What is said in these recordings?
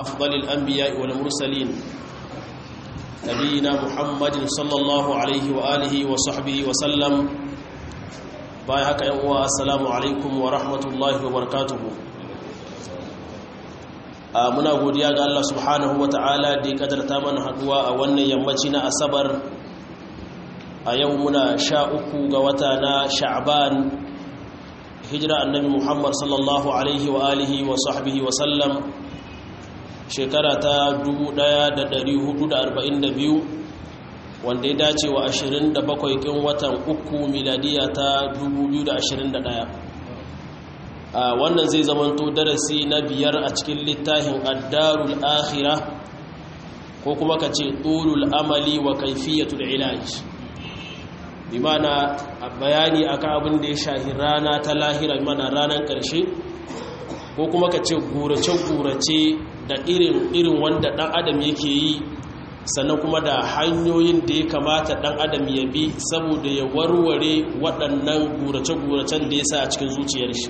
أفضل الأنبياء والمرسلين نبينا محمد صلى الله عليه وآله وصحبه وسلم بايحك يا السلام عليكم ورحمة الله وبركاته muna godiya ga Allah subhanahu wata'ala da ya kadarta mana haduwa a wannan yammaci na asabar a yau muna sha uku ga wata na sha'ban hijira annabi muhammad sallallahu alaihi wa alihi wa sahbihi wa sallam shekara ta 1442 wanda ya dace wa 27 kin watan uku miladiya ta 2021 a wannan zai zamanto darasi na biyar a cikin littafin addarul akhira ko kuma ka ce tulul amali wa kaifiyatul ilaj bi mana bayani akan abin da ya shahi rana ta lahira bi mana ranar karshe ko kuma ka ce gurace-gurace da irin irin wanda dan adam yake yi sannan kuma da hanyoyin da ya kamata dan adam ya bi saboda ya warware waɗannan gurace-guracen da ya sa a cikin zuciyar shi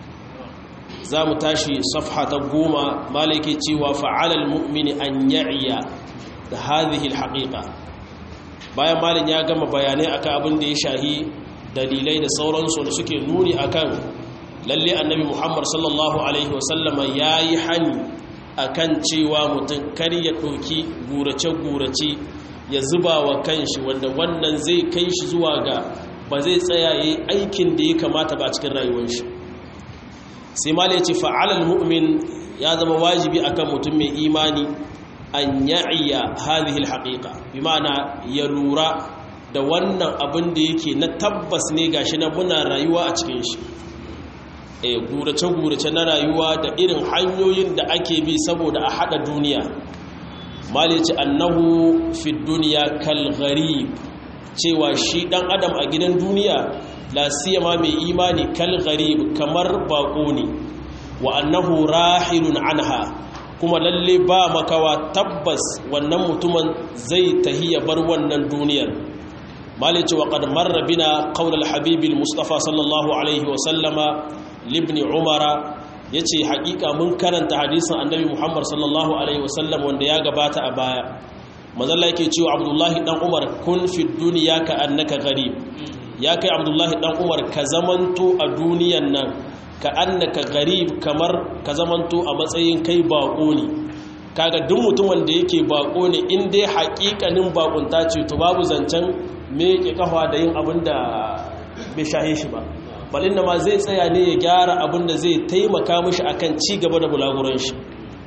za mu tashi safha ta goma malaki cewa fa'alal mu'mini an ya'iya da hadhihi alhaqiqa bayan malin ya gama bayanai akan abin da ya shahi dalilai da sauransu da suke nuni akan lalle annabi Muhammad sallallahu alaihi wasallama yayi hani akan cewa mutum kar ya doki gurace gurace ya zuba wa kanshi wanda wannan zai kai shi zuwa ga ba zai tsaya yayi aikin da ya kamata ba cikin rayuwar shi sai ma ya ce fa'alal mu'min ya zama wajibi akan mutum mai imani an ya'iya hadhihi alhaqiqa bi ma'ana ya lura da wannan abin da yake na tabbas ne gashi na muna rayuwa a cikin shi eh gurace gurace na rayuwa da irin hanyoyin da ake bi saboda a hada duniya mal ya ce annahu fi dunya kal gharib cewa shi dan adam a gidan duniya la siyama mai imani kal gharib kamar bako ne wa annahu rahilun anha kuma lalle ba makawa tabbas wannan mutumin zai tahiya bar wannan duniyar malice wa qad marra bina qawl al habib al mustafa sallallahu alaihi wa sallama libni umara yace hakika mun karanta hadisin annabi muhammad sallallahu alaihi wa sallam wanda ya gabata a baya manzalla yake cewa abdullahi dan umar kun fi duniya ka annaka gharib ya kai abdullahi dan umar ka zamanto a duniyan nan ka annaka garib kamar ka zamanto a matsayin kai bako ne kaga duk mutumin da yake bako ne in dai haƙiƙanin bakunta ce to babu zancen meke kafa da yin abin da bai shahe shi ba balin da ma zai tsaya ne ya gyara abin da zai taimaka mishi akan ci gaba da bulaguran shi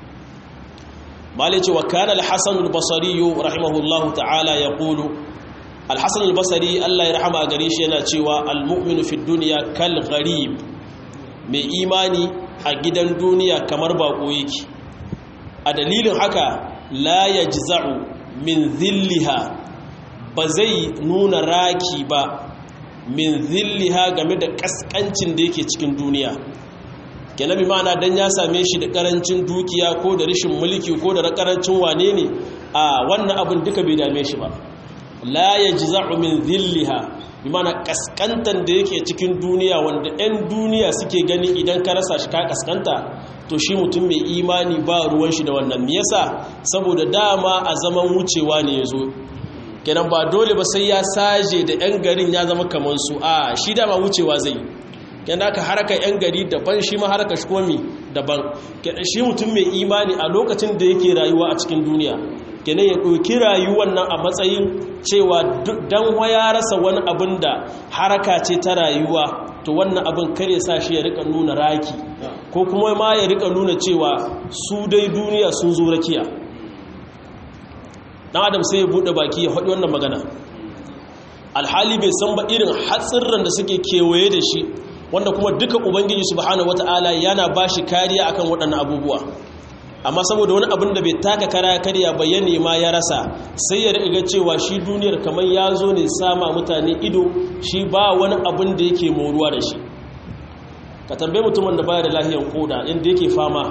malice wa kana al-hasan al-basri rahimahullahu ta'ala yaqulu alhassan albasari allah ya rahama gare shi yana cewa almu'minu fi duniya kal gharib mai imani a gidan duniya kamar bako yake a dalilin haka la yajza'u min zilliha ba zai nuna raki ba min zilliha game da kaskancin da yake cikin duniya kenan ma'ana dan ya same shi da karancin dukiya ko da rashin mulki ko da karancin wane ne a wannan abin duka bai dame shi ba la ya ji min zilliha bi mana kaskantar da yake cikin duniya wanda 'yan duniya suke gani idan ka rasa shi ka kaskanta to shi mutum mai imani ba ruwan shi da wannan yasa saboda dama a zaman wucewa ne ya zo kenan ba dole ba sai ya saje da 'yan garin ya zama kamar su a shi dama wucewa zai kenan aka haraka 'yan gari daban shi ma haraka shi kuma daban kenan shi mutum mai imani a lokacin da yake rayuwa a cikin duniya kenan ya ɗauki rayuwar nan a matsayin cewa dan waya rasa wani abin da haraka ce ta rayuwa to wannan abin kare sa shi ya rika nuna raki ko kuma ma ya rika nuna cewa su dai duniya sun zo rakiya dan adam sai ya buɗe baki ya faɗi wannan magana alhali bai san ba irin hatsirran da suke kewaye da shi wanda kuma duka ubangiji subhanahu wataala yana bashi kariya akan waɗannan abubuwa amma saboda wani abin da bai taka kara karya bayyane ma ya rasa sai ya riga cewa shi duniyar kamar ya zo ne sama mutane ido shi ba wani abin da yake moruwa da shi ka tambaye mutumin da baya da lahiyar koda inda yake fama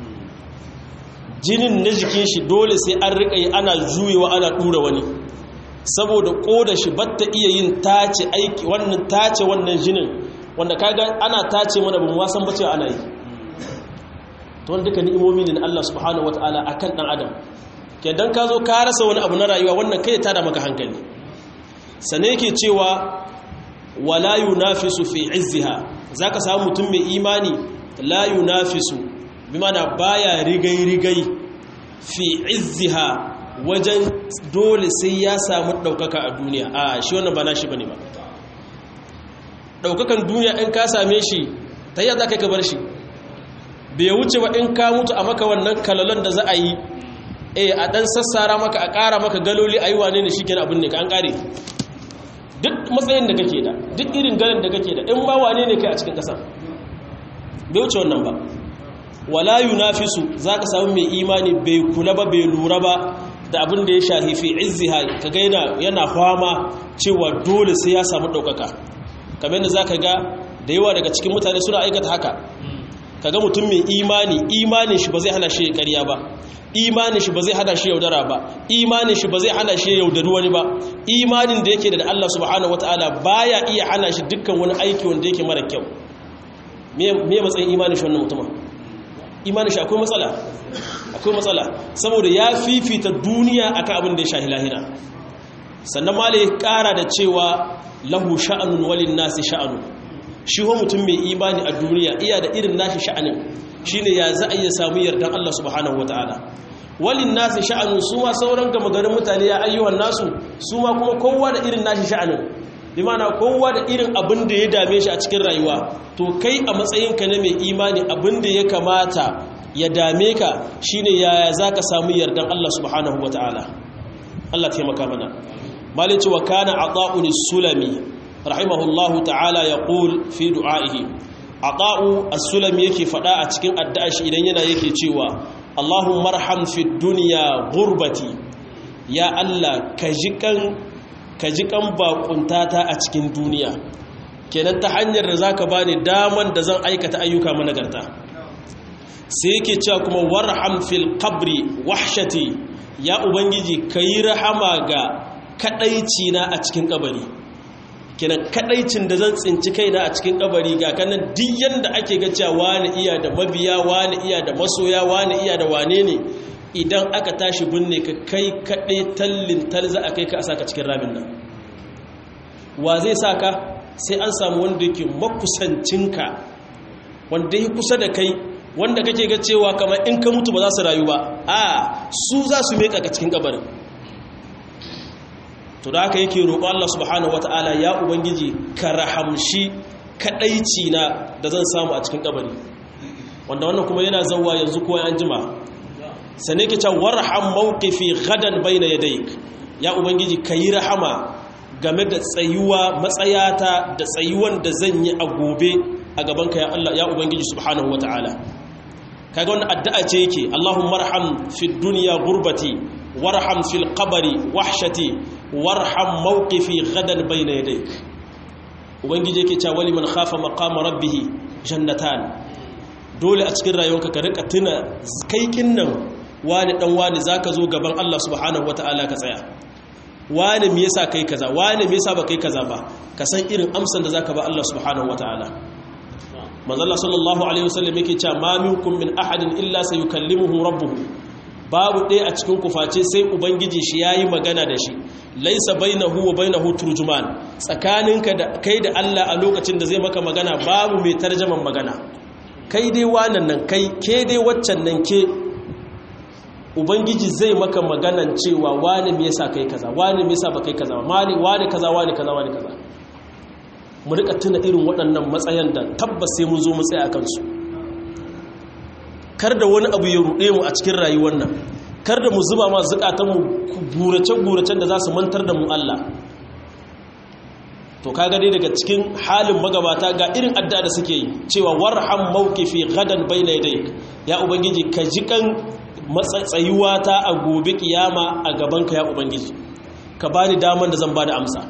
jinin na jikin shi dole sai an riƙa yi ana juyewa ana ɗura wani saboda koda shi batta iya yin tace aiki wannan tace wannan jinin wanda kaga ana tace mana bamu wasan bace ana yi to wanda duka ni'imomi ne na Allah subhanahu wataala akan dan adam ke dan ka zo ka rasa wani abu na rayuwa wannan kai ta da maka hankali sane yake cewa wala yunafisu fi izziha zaka samu mutum mai imani la yunafisu bi mana baya rigai rigai fi izziha wajen dole sai ya samu daukaka a duniya a shi wannan ba nashi bane ba daukakan duniya in ka same shi ta yadda kai ka bar shi bai wuce ba in ka mutu a maka wannan kalalon da za a yi eh a dan sassara maka a ƙara maka galoli ayi wane ne shikenan abin ne ka an ƙare duk matsayin da kake da duk irin ganin da kake da in ba wane ne kai a cikin ƙasa bai wuce wannan ba wala yunafisu zaka samu mai imani bai kula ba bai lura ba da abin da ya shahi fi izziha kaga yana yana fama cewa dole sai ya samu daukaka kamar yadda zaka ga da yawa daga cikin mutane suna aikata haka kaga mutum mai imani imanin shi ba zai hana shi ƙarya ba imanin shi ba zai hana shi yaudara ba imanin shi ba zai hana shi yaudari wani ba imanin da yake da Allah subhanahu wataala baya iya hana shi dukkan wani aiki wanda yake mara kyau me matsayin imanin shi wannan mutumin imanin shi akwai matsala akwai matsala saboda ya fifita duniya akan abin da ya shahi lahira sannan malai kara da cewa lahu sha'anun walin nasi sha'anu shi ho mutum mai imani a duniya iya da irin nashi sha'anin shine ya za a iya samu yardan Allah subhanahu wataala walin nasi sha'anun su ma sauran gama garin mutane ya ayyuhan nasu su ma kuma kowa da irin nashi sha'anin bi mana kowa da irin abin da ya dame shi a cikin rayuwa to kai a matsayinka na mai imani abin da ya kamata ya dame ka shine yaya za ka samu yardan Allah subhanahu wataala Allah taimaka mana malici wa kana ata'un sulami rahimahullahu ta'ala yaqul fi du'a'ihi ata'u as-sulami yake fada a cikin addu'a shi idan yana yake cewa Allahumma arham fid dunya ghurbati ya Allah ka jikan ka jikan bakuntata a cikin duniya kenan ta hanyar da zaka bani daman da zan aikata ayyuka managarta sai yake cewa kuma warham fil qabri wahshati ya ubangiji kayi rahama ga kadaici na a cikin kabari kenan kadaicin da zan tsinci kaina a cikin kabari ga kanan duk yanda ake ga cewa wani iya da mabiya wani iya da masoya wani iya da wane ne idan aka tashi binne ka kai kade tallin talza a kai ka a saka cikin ramin nan wa zai saka sai an samu wanda yake makusancinka wanda yake kusa da kai wanda kake ga cewa kamar in ka mutu ba za su rayu ba a su za su meka ka cikin kabarin to da haka yake roƙo Allah subhanahu wata'ala ya ubangiji ka rahamshi kadaici na da zan samu a cikin kabari wanda wannan kuma yana zawwa yanzu ko an jima sane ke cewa warham mawqifi gadan bayna yadayk ya ubangiji kayi rahama game da tsayuwa matsayata da tsayuwan da zan yi a gobe a gaban ka ya Allah ya ubangiji subhanahu wata'ala kaga wannan addu'a ce yake Allahumma arham fid dunya gurbati warham fil qabri wahshati warham mawqifi gadan bayna yadayk ubangiji yake cewa waliman khafa maqama rabbih jannatan dole a cikin rayuwarka ka rika tuna kai kinnan wani dan wani zaka zo gaban Allah subhanahu wataala ka tsaya wani me yasa kai kaza wani me yasa ba kai kaza ba ka san irin amsan da zaka ba Allah subhanahu wataala manzo Allah sallallahu alaihi wasallam yake cewa ma minkum min ahadin illa sayukallimuhu rabbuhu babu ɗaya a cikin kuface sai ubangiji shi yayi magana da shi laisa bainahu wa bainahu turjuman tsakaninka da kai da Allah a lokacin da zai maka magana babu mai tarjaman magana kai dai wannan nan kai ke dai waccan nan ke ubangiji zai maka maganan cewa wani me yasa kai kaza wani me yasa ba kai kaza wani wani kaza wani kaza wani kaza mu rika tuna irin waɗannan matsayan da tabbas sai mun zo mu tsaya akan su kar da wani abu ya ruɗe mu a cikin rayuwar nan kar da mu zuba ma zukatanmu gurace-guracen da za su mantar da mu Allah to kaga dai daga cikin halin magabata ga irin adda da suke yi cewa warham mawqifi gadan bayna yadayk ya ubangiji ka jikan matsatsayuwa ta a gobe kiyama a gaban ka ya ubangiji ka bani daman da zan bada amsa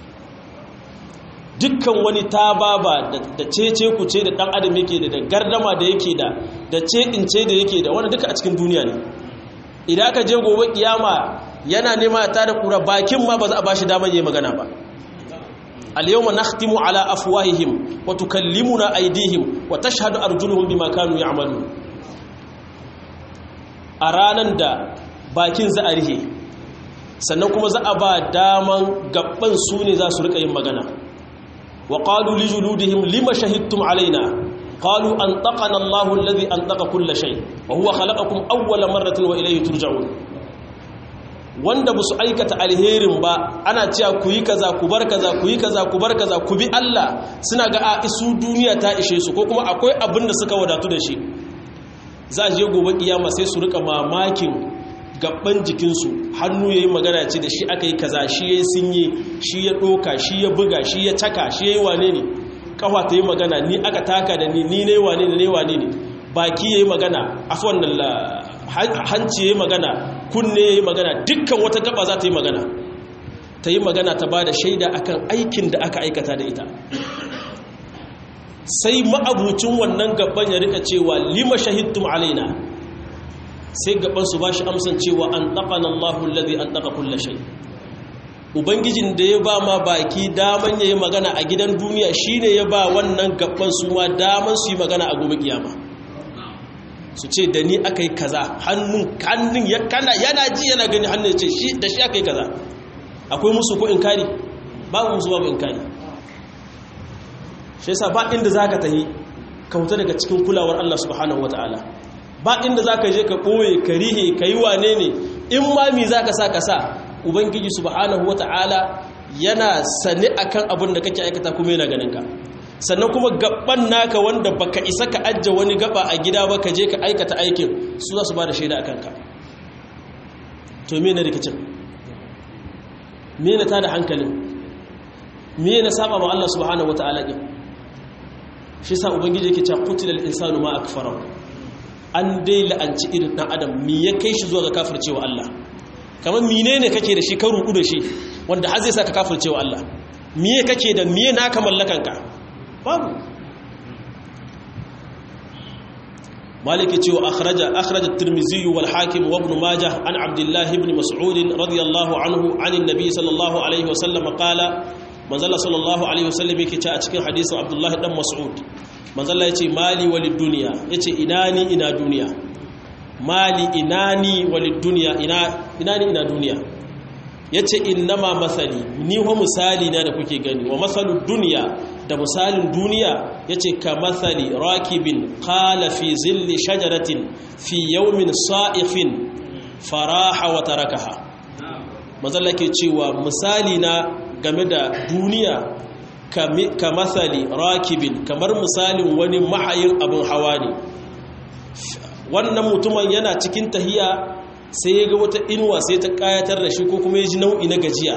dukkan wani tababa da cece ku ce da dan adam yake da gardama da yake da da ce in ce da yake da wani duka a cikin duniya ne idan aka je gobe kiyama yana nema ta da kura bakin ma ba za a bashi daman yayi magana ba al-yawma nakhtimu ala afwahihim wa tukallimuna aydihim wa tashhadu arjuluhum bima kanu ya'malun a ranar da bakin za a rihe sannan kuma za a ba daman gaban su ne za su rika yin magana wa qalu li juludihim lima shahidtum alaina qalu antaqana Allahu alladhi antaqa kull shay wa huwa khalaqakum awwala marratin wa ilayhi turja'un wanda ba su aikata alherin ba ana cewa ku yi kaza ku bar kaza ku yi kaza ku bar kaza ku bi Allah suna ga a isu duniya ta ishe su ko kuma akwai abin da suka wadatu da shi za a je gobe kiyama sai su rika mamakin gaban jikinsu hannu ya yi magana ce da shi aka yi kaza shi ya yi sinye shi ya ɗoka shi ya buga shi ya caka shi ya yi wane ne kafa ta yi magana ni aka taka da ni ni ne wane ne ne wane ne baki ya yi magana afuwan hanci ya yi magana kunne ya yi magana dukkan wata gaba za ta yi magana ta yi magana ta ba da shaida akan aikin da aka aikata da ita sai ma'abucin wannan gaban ya rika cewa lima shahidtum alaina sai gaban su bashi amsan cewa an taqana Allahu alladhi an taqa kull shay ubangijin da ya ba ma baki daman yayi magana a gidan duniya shine ya ba wannan gaban su ma daman su yi magana a gobe kiyama su ce da ni akai kaza hannun hannun ya kana yana ji yana gani hannun ya ce shi da shi akai kaza akwai musu ko inkari babu musu babu inkari shi yasa ba inda zaka tahi ka huta daga cikin kulawar Allah subhanahu wataala ba inda zaka je ka boye ka rihe ka yi wane ne in ma mi zaka sa ka sa ubangiji subhanahu wataala yana sane akan abin da kake aikata kuma yana ganin ka sannan kuma gaban naka wanda baka isa ka ajje wani gaba a gida ba ka je ka aikata aikin su za su ba da shaida akan ka to me ne rikicin me ne ta da hankalin me ne saba ma Allah subhanahu wataala din shi sa ubangiji yake cewa qutilal insanu ma akfarahu an dai la'anci irin dan adam me ya kai shi zuwa ga kafircewa Allah kamar menene kake da shi ka ruku da shi wanda har zai saka kafircewa Allah me kake da me naka mallakanka babu maliki cewa akhraja akhraja at-tirmidhi wal hakim wa ibn majah an abdullah ibn mas'ud radiyallahu anhu an an-nabi sallallahu alaihi wa sallam qala manzala sallallahu alaihi wasallam yake ce a cikin hadisin abdullahi dan mas'ud manzala yace mali walid dunya yace ina ni ina duniya mali ina ni walid dunya ina ina ni ina duniya yace innama masali ni wa misali na da kuke gani wa masalud dunya da misalin duniya yace ka masali rakibin qala fi zilli shajaratin fi yawmin sa'ifin faraha wa tarakaha manzala ke cewa misali na game da duniya ka matsali rakibin kamar misalin wani mahayin abin hawa ne wannan mutumin yana cikin tahiya sai ya ga wata inuwa sai ta kayatar da shi ko kuma ya ji nau'i na gajiya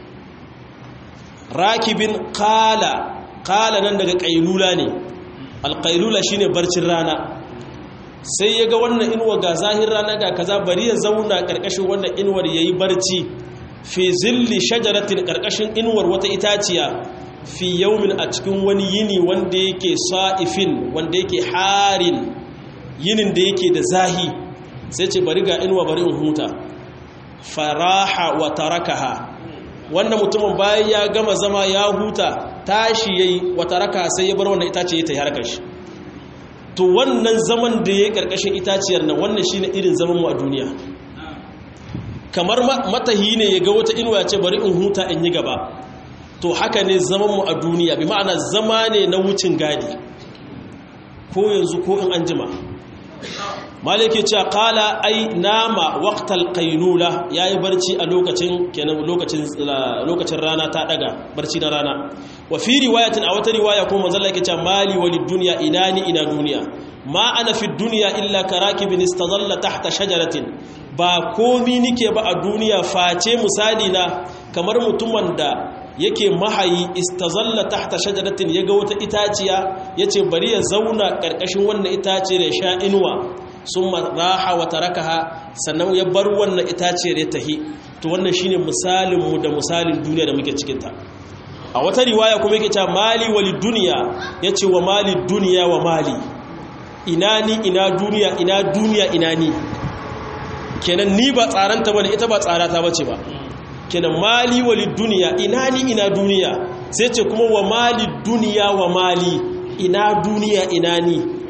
rakibin kala kala nan daga kailula ne alkailula shine barcin rana sai ya ga wannan inuwa ga zahir rana ga kaza bari ya zauna karkashin wannan inuwar yayi barci fi zilli shajaratin karkashin inuwar wata itaciya fi yaumin a cikin wani yini wanda yake sa'ifin wanda yake harin yinin da yake da zahi sai ce bari ga inuwa bari in huta faraha wa tarakaha wannan mutumin bayan ya gama zama ya huta tashi yayi wa tarakaha sai ya bar wannan itaciya ta harkar shi to wannan zaman da yayi karkashin itaciyar nan wannan shine irin zaman mu a duniya kamar matahi ne ya ga wata inuwa ce bari in huta in yi gaba to haka ne zaman mu a duniya bi ma'ana zama ne na wucin gadi ko yanzu ko in an jima maliki cewa kala ai nama waqtal qailula yayi barci a lokacin kenan lokacin lokacin rana ta daga barci na rana wa fi riwayatin a wata riwaya ko manzo Allah yake cewa mali walid dunya inani ina duniya ma ana fi dunya illa karakibin istadalla tahta shajaratin ba komi nike ba a duniya face misali na kamar mutumin da yake mahayi istazalla tahta shajaratin yaga wata itaciya yace bari ya zauna karkashin wannan itaciyar ya sha inuwa summa raha wa tarakaha sannan ya bar wannan itaciyar ya tahi to wannan shine misalin mu da misalin duniya da muke cikin ta a wata riwaya kuma yake cewa mali wali dunya yace wa mali dunya wa mali ina ni ina duniya ina duniya ina ni kenan ni ba tsaranta bane ita ba tsarata bace ba kenan mali wali duniya ina ni ina duniya sai ce kuma wa mali duniya wa mali ina duniya ina ni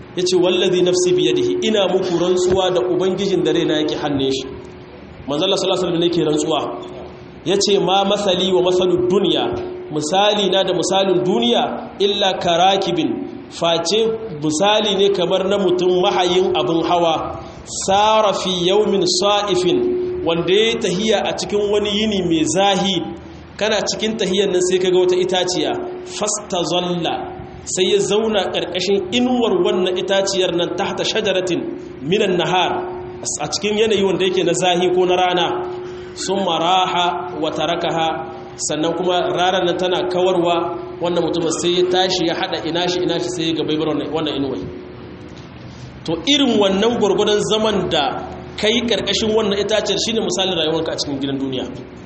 yace wallazi nafsi biyadihi ina muku rantsuwa da ubangijin da raina yake hannun shi manzo Allah sallallahu alaihi wasallam yake rantsuwa yace ma masali wa masalud dunya misali na da misalin duniya illa karakibin face misali ne kamar na mutum mahayin abin hawa sara fi yaumin sa'ifin wanda ya tahiya a cikin wani yini mai zahi kana cikin tahiyar nan sai kaga wata itaciya fasta zalla sai ya zauna ƙarƙashin inuwar wannan itaciyar nan tahta shajaratin minan nahar a cikin yanayi wanda yake na zahi ko na rana sun maraha wa tarakaha sannan kuma ranar nan tana kawarwa wannan mutum sai ya tashi ya hada ina shi ina shi sai ya gabai wannan inuwai to irin wannan gwargwadon zaman da kai karkashin wannan itaciyar shine misalin rayuwarka a cikin gidan duniya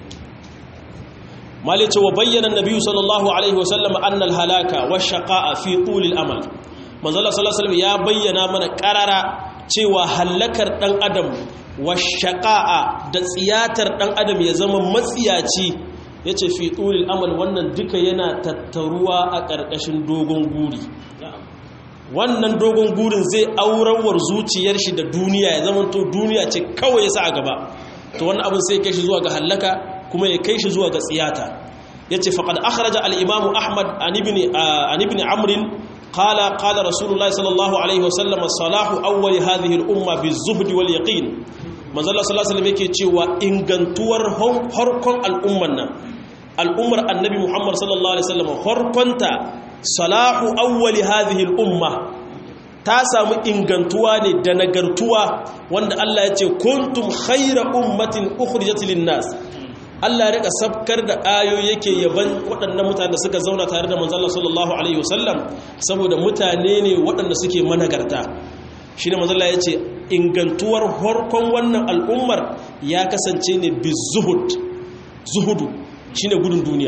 mali ce wa bayyana nabiyyu sallallahu alaihi wasallam annal halaka wa shaqa'a fi tulil amal manzo Allah sallallahu alaihi ya bayyana mana qarara cewa halakar dan adam wa shaqa'a da tsiyatar dan adam ya zama matsiyaci ya ce fi ɗuril amal wannan duka yana tattaruwa a ƙarƙashin dogon guri wannan dogon gurin zai aurawar zuciyar shi da duniya ya zama to duniya ce kawai ya sa a gaba to wannan abin sai kai shi zuwa ga hallaka kuma ya kai shi zuwa ga tsiyata ya ce faƙad akhraja al-imamu ahmad an ibn amrin qala qala rasulullahi sallallahu alaihi wasallam salahu awwali hadhihi al-umma bi zuhdi wal yaqin manzala sallallahu alaihi yake cewa ingantuwar harkon al'umman nan al'ummar annabi muhammad sallallahu alaihi wasallam harkonta salahu awwali hadhihi al'umma ta samu ingantuwa ne da nagartuwa wanda Allah ya ce kuntum khayra ummatin ukhrijat lin-nas Allah ya rika sabkar da ayoyi yake yaban waɗannan mutane da suka zauna tare da manzon sallallahu alaihi wasallam saboda mutane ne waɗanda suke managarta shi ne mazala ya ce ingantuwar harkon wannan al'ummar ya kasance ne bi zuhudu shi ne gudun duniya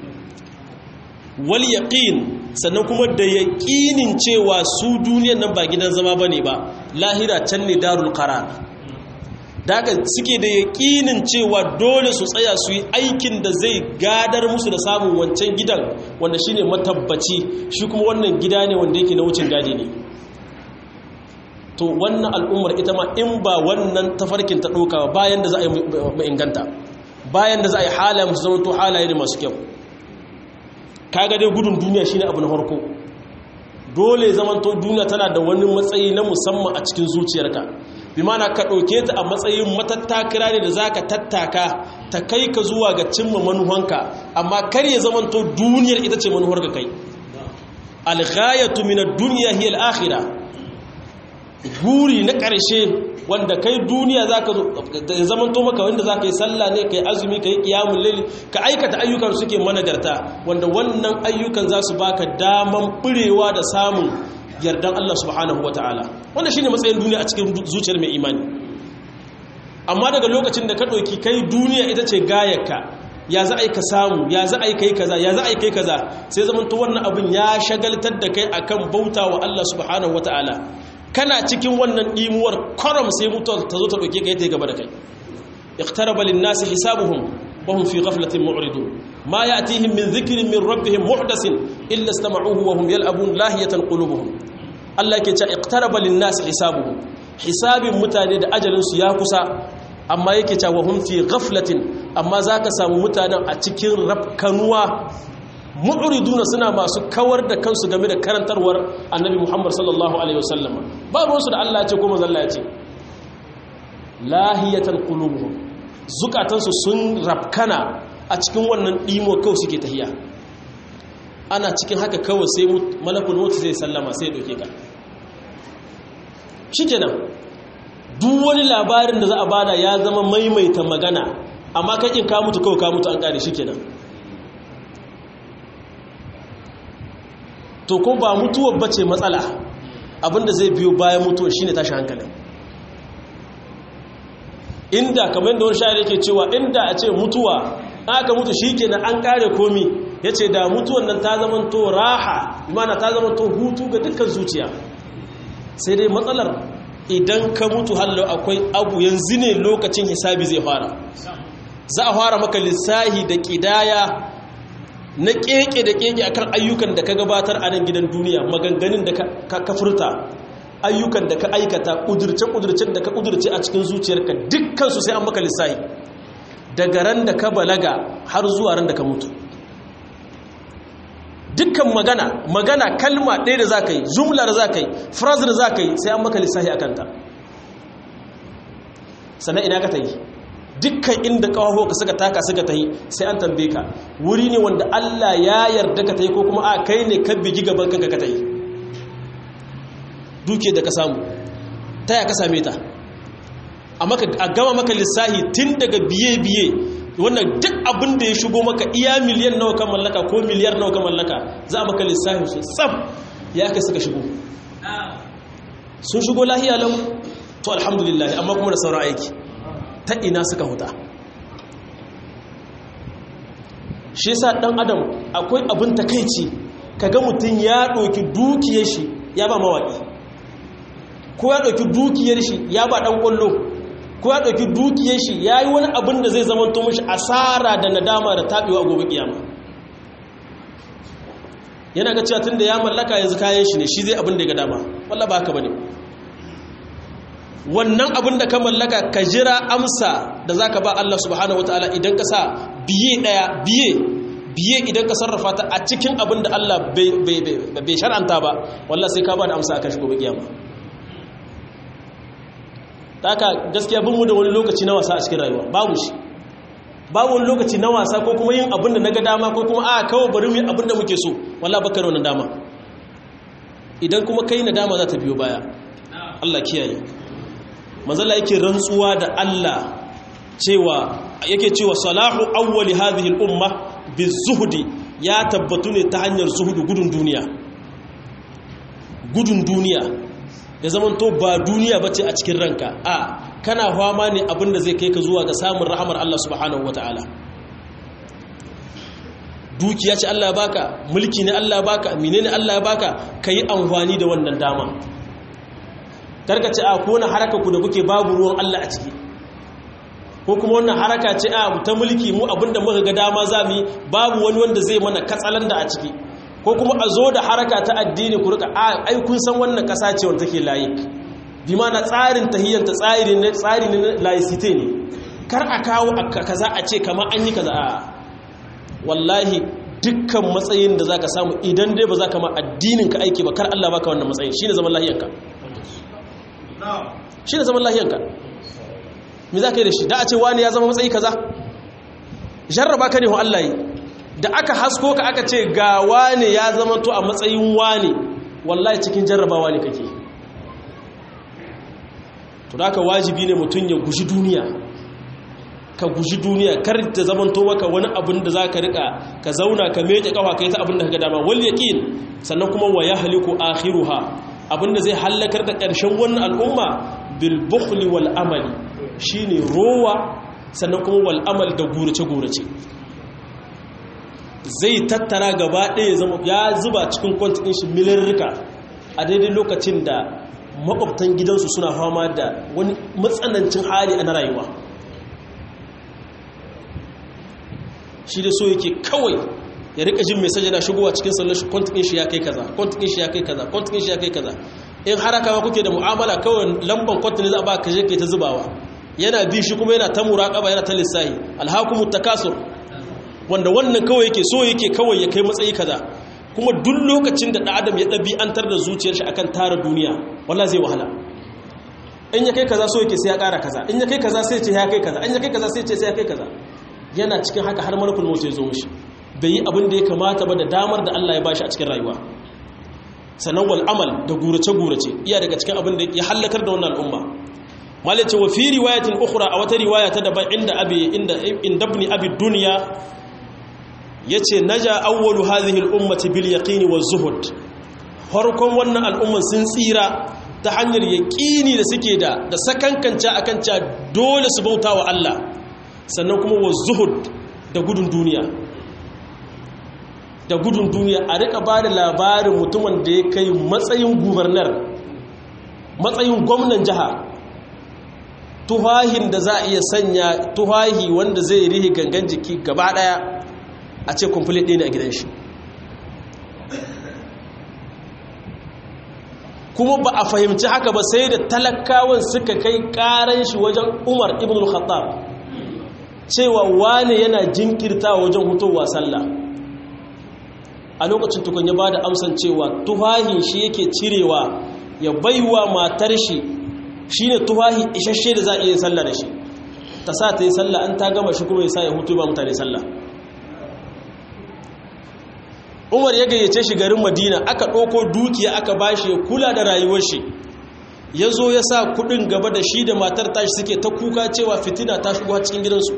wal yaƙin sannan kuma da yaƙinin cewa su duniyan nan ba gidan zama ba ne ba lahira can ne darul qarar daga suke da yaƙinin cewa dole su tsaya su yi aikin da zai gadar musu da samun wancan gidan wanda shine matabbaci shi kuma wannan gida ne wanda yake na wucin gadi ne to wannan al'ummar ita ma in ba wannan tafarkin ta ɗauka bayan da za a yi inganta bayan da za a yi halaye musu zama to halaye ne masu kyau kaga dai gudun duniya shine abu na farko dole zaman to duniya tana da wani matsayi na musamman a cikin zuciyarka bi mana ka ɗauke ta a matsayin matattakira ne da za ka tattaka ta kai ka zuwa ga cimma manuhanka amma kar ya zaman to duniyar ita ce manuhar ka kai alghayatu min ad-dunya hiya al-akhirah guri na ƙarshe wanda kai duniya za ka zamanto maka wanda za ka yi sallah ne ka yi azumi ka yi ƙiyamun laili ka aikata ayyukan suke managarta wanda wannan ayyukan za su baka daman ɓurewa da samun yardan Allah subhanahu wa ta'ala wanda shi ne matsayin duniya a cikin zuciyar mai imani amma daga lokacin da ka ɗauki kai duniya ita ce gayarka ya za a yi ka samu ya za a yi kai kaza ya za a yi kai kaza sai zamanto wannan abin ya shagaltar da kai akan bauta wa Allah subhanahu wa ta'ala kana cikin wannan ɗimuwar kwaram sai mutuwar ta zo ta ɗauke ka yi gaba da kai iqtaraba lin-nasi hisabuhum wa hum fi ghaflatin mu'ridun ma ya'tihim min dhikrin min rabbihim muhdasin illa istama'uhu wa hum yal'abun lahiyatan qulubuhum Allah yake cewa iqtaraba lin-nasi hisabuhum hisabin mutane da ajalin su ya kusa amma yake cewa wa hum fi ghaflatin amma zaka samu mutanen a cikin rafkanuwa mu'riduna suna masu kawar da kansu game da karantarwar annabi Muhammad sallallahu alaihi wasallam ba ruwansu da Allah ya ce ko manzon Allah ya ce lahiyatan qulubuhum zukatansu sun rafkana a cikin wannan dimo kawai suke tahiya ana cikin haka kawai sai malakul maut zai sallama sai ya doke ka shikenan duk wani labarin da za a bada ya zama maimaita magana amma kakin ka mutu kawai ka mutu an kare shikenan to ko ba mutuwar bace matsala abinda zai biyo bayan mutuwar shine tashi hankali inda kamar da wani shayar yake cewa inda a ce mutuwa aka mutu shikenan an kare komi yace da mutuwar nan ta zama to raha imana ta zama to hutu ga dukkan zuciya sai dai matsalar idan ka mutu hallo akwai abu yanzu ne lokacin hisabi zai fara za a fara maka lissahi da kidaya na keke da keke akan ayyukan da ka gabatar a nan gidan duniya maganganun da ka furta ayyukan da ka aikata ƙudurce-ƙudurcen da ka ƙudurce a cikin zuciyarka dukkansu sai an maka lissahi daga ran da ka balaga har zuwa ran da ka mutu dukkan magana magana kalma ɗaya da za ka yi jumla da za ka yi phrase da za ka yi sai an maka lissahi a kanta sannan ina ka ta yi dukkan inda kawo ka suka taka suka ta yi sai an tambaye ka wuri ne wanda Allah ya yarda ka ta yi ko kuma a kai ne ka bigi gaban kanka ka ta yi duke da ka samu ta ya ka same ta a gama maka lissahi tun daga biye-biye wannan duk abin da ya shigo maka iya miliyan nawa kan mallaka ko miliyar nawa kan mallaka za a maka lissahi su tsam ya aka suka shigo sun shigo lahiya lau to alhamdulillah amma kuma da sauran aiki ta ina suka huta shi sa dan adam akwai abin takaici kaga mutum ya ɗauki dukiyar shi ya ba mawaƙi ko ya ɗauki dukiyar shi ya ba ɗan ƙwallo ko ya ɗauki dukiyar shi ya yi wani abin da zai zama to mashi asara da nadama da taɓewa gobe kiyama yana ga cewa tun da ya mallaka yanzu kayan shi ne shi zai abin da ya ga dama walla ba haka ba ne wannan abin da ka mallaka ka jira amsa da za ka ba Allah subhanahu wataala idan ka sa biye ɗaya biye biye idan ka sarrafa ta a cikin abin da Allah bai shar'anta ba wallah sai ka ba da amsa a kan shi gobe kiyama ta haka gaskiya bin mu da wani lokaci na wasa a cikin rayuwa babu shi babu wani lokaci na wasa ko kuma yin abin da na ga dama ko kuma a kawo bari mu yi abin da muke so wallah baka da wannan dama idan kuma kai na dama za ta biyo baya Allah kiyaye manzala yake rantsuwa da Allah cewa yake cewa salahu awwali hadhihi al-umma bizuhdi ya tabbatu ne ta hanyar zuhudu gudun duniya gudun duniya ya zaman to ba duniya bace a cikin ranka a kana fama ne abinda zai kai ka zuwa ga samun rahamar Allah subhanahu wataala dukiya ce Allah baka mulki ne Allah baka menene Allah baka kai amfani da wannan dama karka ce a ko wani haraka ku da kuke babu ruwan Allah a ciki ko kuma wannan haraka ce a ta mulki mu abinda muka ga dama za mu yi babu wani wanda zai mana katsalan da a ciki ko kuma a zo da haraka ta addini ku rika a ai kun san wannan kasa ce wanda take layi bi ma na tsarin tahiyyanta tsari ne tsari ne laicite ne kar a kawo kaza a ce kamar an yi kaza a wallahi dukkan matsayin da zaka samu idan dai ba za ka ma addinin ka aiki ba kar Allah baka wannan matsayin shine zaman lahiyanka shine zaman lahiyanka me za ka yi da shi da a ce wani ya zama matsayi kaza jarraba ka ne ho Allah yi da aka hasko ka aka ce ga wani ya zama to a matsayin wani wallahi cikin jarrabawa ne kake to da aka wajibi ne mutum ya guji duniya ka guji duniya kar ta zamanto maka wani abin da za ka rika ka zauna ka meke kafa ka yi ta abin da ka dama wal yaqin sannan kuma wa yahliku akhiruha abin da zai halakar da ƙarshen wannan al'umma bil bukhli wal amali shine rowa sannan kuma wal amal da gurace gurace zai tattara gaba ɗaya zama ya zuba cikin kwantin shi milirrika a daidai lokacin da makwabtan gidansu suna fama da wani matsanancin hali a na rayuwa shi da so yake kawai ya rika jin mai sajada shigowa cikin sallar shi kwantin shi ya kai kaza kwantin shi ya kai kaza kwantin shi ya kai kaza in haraka ma kuke da mu'amala kawai lamban kwantin za a ba ka je ke ta zubawa yana bi shi kuma yana ta muraƙaba yana ta lissahi alhakumu takasur wanda wannan kawai yake so yake kawai ya kai matsayi kaza kuma duk lokacin da adam ya ɗabi'antar da zuciyar shi akan tara duniya walla zai wahala in ya kai kaza so yake sai ya ƙara kaza in ya kai kaza sai ce ya kai kaza in ya kai kaza sai ce sai ya kai kaza yana cikin haka har malakul maut ya zo mishi bai yi abin da ya kamata ba da damar da Allah ya bashi a cikin rayuwa sanan wal amal da gurace gurace iya daga cikin abin da ya halakar da wannan al'umma malace wa fi riwayatin ukhra a wata riwaya ta daban inda abi inda inda ibn abi dunya yace naja awwalu hadhihi al-ummati bil yaqini waz zuhud farkon wannan al'umman sun tsira ta hanyar yaqini da suke da da sakankanta akan cewa dole su bauta wa Allah sannan kuma waz zuhud da gudun duniya da gudun duniya a rika ba da labarin mutumin da ya kai matsayin gubernar matsayin gwamnan jiha tuhahin da za a iya sanya tuhahi wanda zai rihi gangan jiki gaba daya a ce complete ɗaya ne a gidan shi kuma ba a fahimci haka ba sai da talakawan suka kai karan shi wajen umar ibn al-khattab cewa wane yana jinkirta wajen hutowa sallah a lokacin tukun ya ba da amsan cewa tuhahin shi yake cirewa ya baiwa matar shi shine tuhahi isasshe da za a iya sallah da shi ta sa ta yi sallah an ta gama shi kuma ya sa ya hutu ba mutane sallah umar ya gayyace shi garin madina aka ɗauko dukiya aka bashi ya kula da rayuwar shi ya zo ya sa kudin gaba da shi da matar tashi suke ta kuka cewa fitina ta shigo cikin gidansu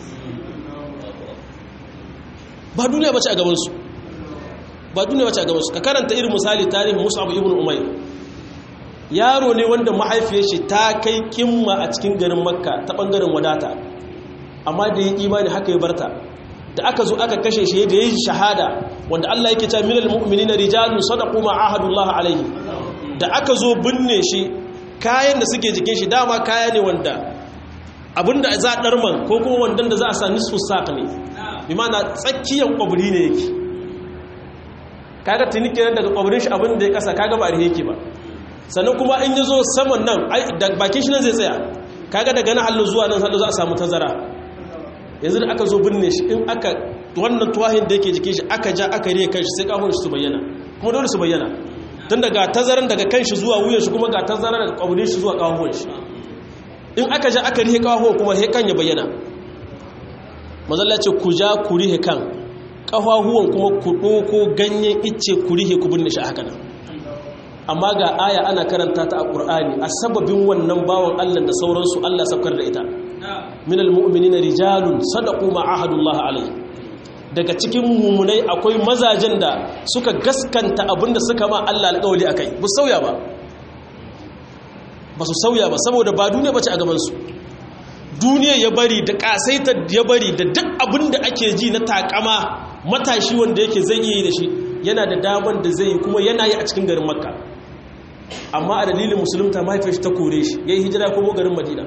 ba duniya bace a gabansu ba duniya bace a gabansu ka karanta irin misali tarihin mus'ab ibn umayr yaro ne wanda mahaifiyar shi ta kai kimma a cikin garin makka ta bangaren wadata amma da yi imani haka ya barta da aka zo aka kashe shi da yi shahada wanda Allah yake cewa minal mu'minina rijalun sadaqu ma ahadullah alaihi da aka zo binne shi kayan da suke jikin shi dama kaya ne wanda abinda za a darman ko kuma wandan da za a sa nisfu saq ne bi ma'ana tsakiyar kwabri ne yake kaga tuni kenan daga kwabrin shi abin da ya kasa kaga ba rihe yake ba sannan kuma in yazo saman nan da bakin shi nan zai tsaya kaga daga nan hallo zuwa nan hallo za a samu tazara yanzu da aka zo binne shi in aka wannan tuwahin da yake jikin shi aka ja aka riye kanshi sai kahon shi su bayyana kuma dole su bayyana tun daga tazaran daga kanshi zuwa wuyan shi kuma ga tazaran daga kwabrin shi zuwa kahon shi in aka ja aka rihe kahon kuma he kan ya bayyana mazalla ce ku ja ku rihe kan kafahuwan kuma ku ɗoko ganyen icce ku rihe ku binne shi haka nan amma ga aya ana karanta ta a ƙur'ani a sababin wannan bawan allah da sauransu allah sabkar da ita minal mu'minina rijalun sadaqu ma ahadullah alai daga cikin mumunai akwai mazajen da suka gaskanta abinda suka ma Allah alƙawali akai ba sauya ba ba su sauya ba saboda ba duniya bace a gaban su duniya ya bari da kasaita ya bari da duk abinda ake ji na takama matashi wanda yake zai yi da shi yana da daman da zai yi kuma yana yi a cikin garin makka amma a dalilin musulunta mahaifiyar shi ta kore shi ya yi hijira kuma garin madina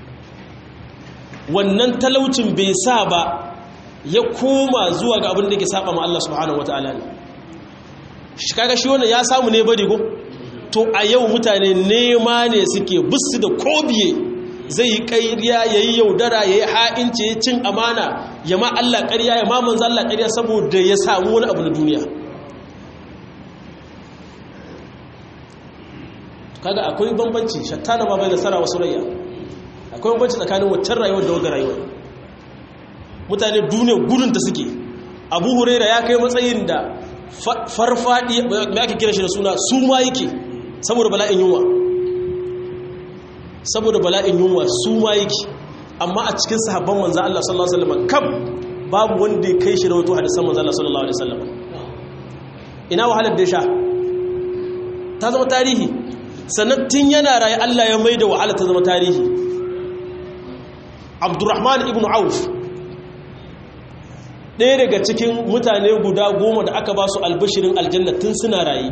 wannan talaucin bai sa ba ya koma zuwa ga abin da ke saba ma Allah subhanahu wataala ne shi kaga shi wannan ya samu ne bari ko to a yau mutane nema ne suke busu da kobiye zai yi ƙarya yayi yaudara yayi ha'inci ya cin amana ya ma Allah ƙarya ya ma manzo Allah ƙarya saboda ya samu wani abu na duniya kaga akwai bambanci shattana ma bai da sara wasu rayya akwai bambanci tsakanin waccan rayuwar da waga rayuwar mutane duniya gudun ta suke abu huraira ya kai matsayin da farfadi mai ake kira shi da suna su ma yake saboda bala'in yunwa saboda bala'in yunwa su ma yake amma a cikin sahabban manzan Allah sallallahu alaihi wasallam kam babu wanda ya kai shi rawato hadisan manzan Allah sallallahu alaihi wasallam ina wahalar da ya sha ta zama tarihi sannan tun yana raye Allah ya maida wahala ta zama tarihi abdurrahman ibn auf ɗaya daga cikin mutane guda goma da aka ba su albashirin aljanna tun suna rayu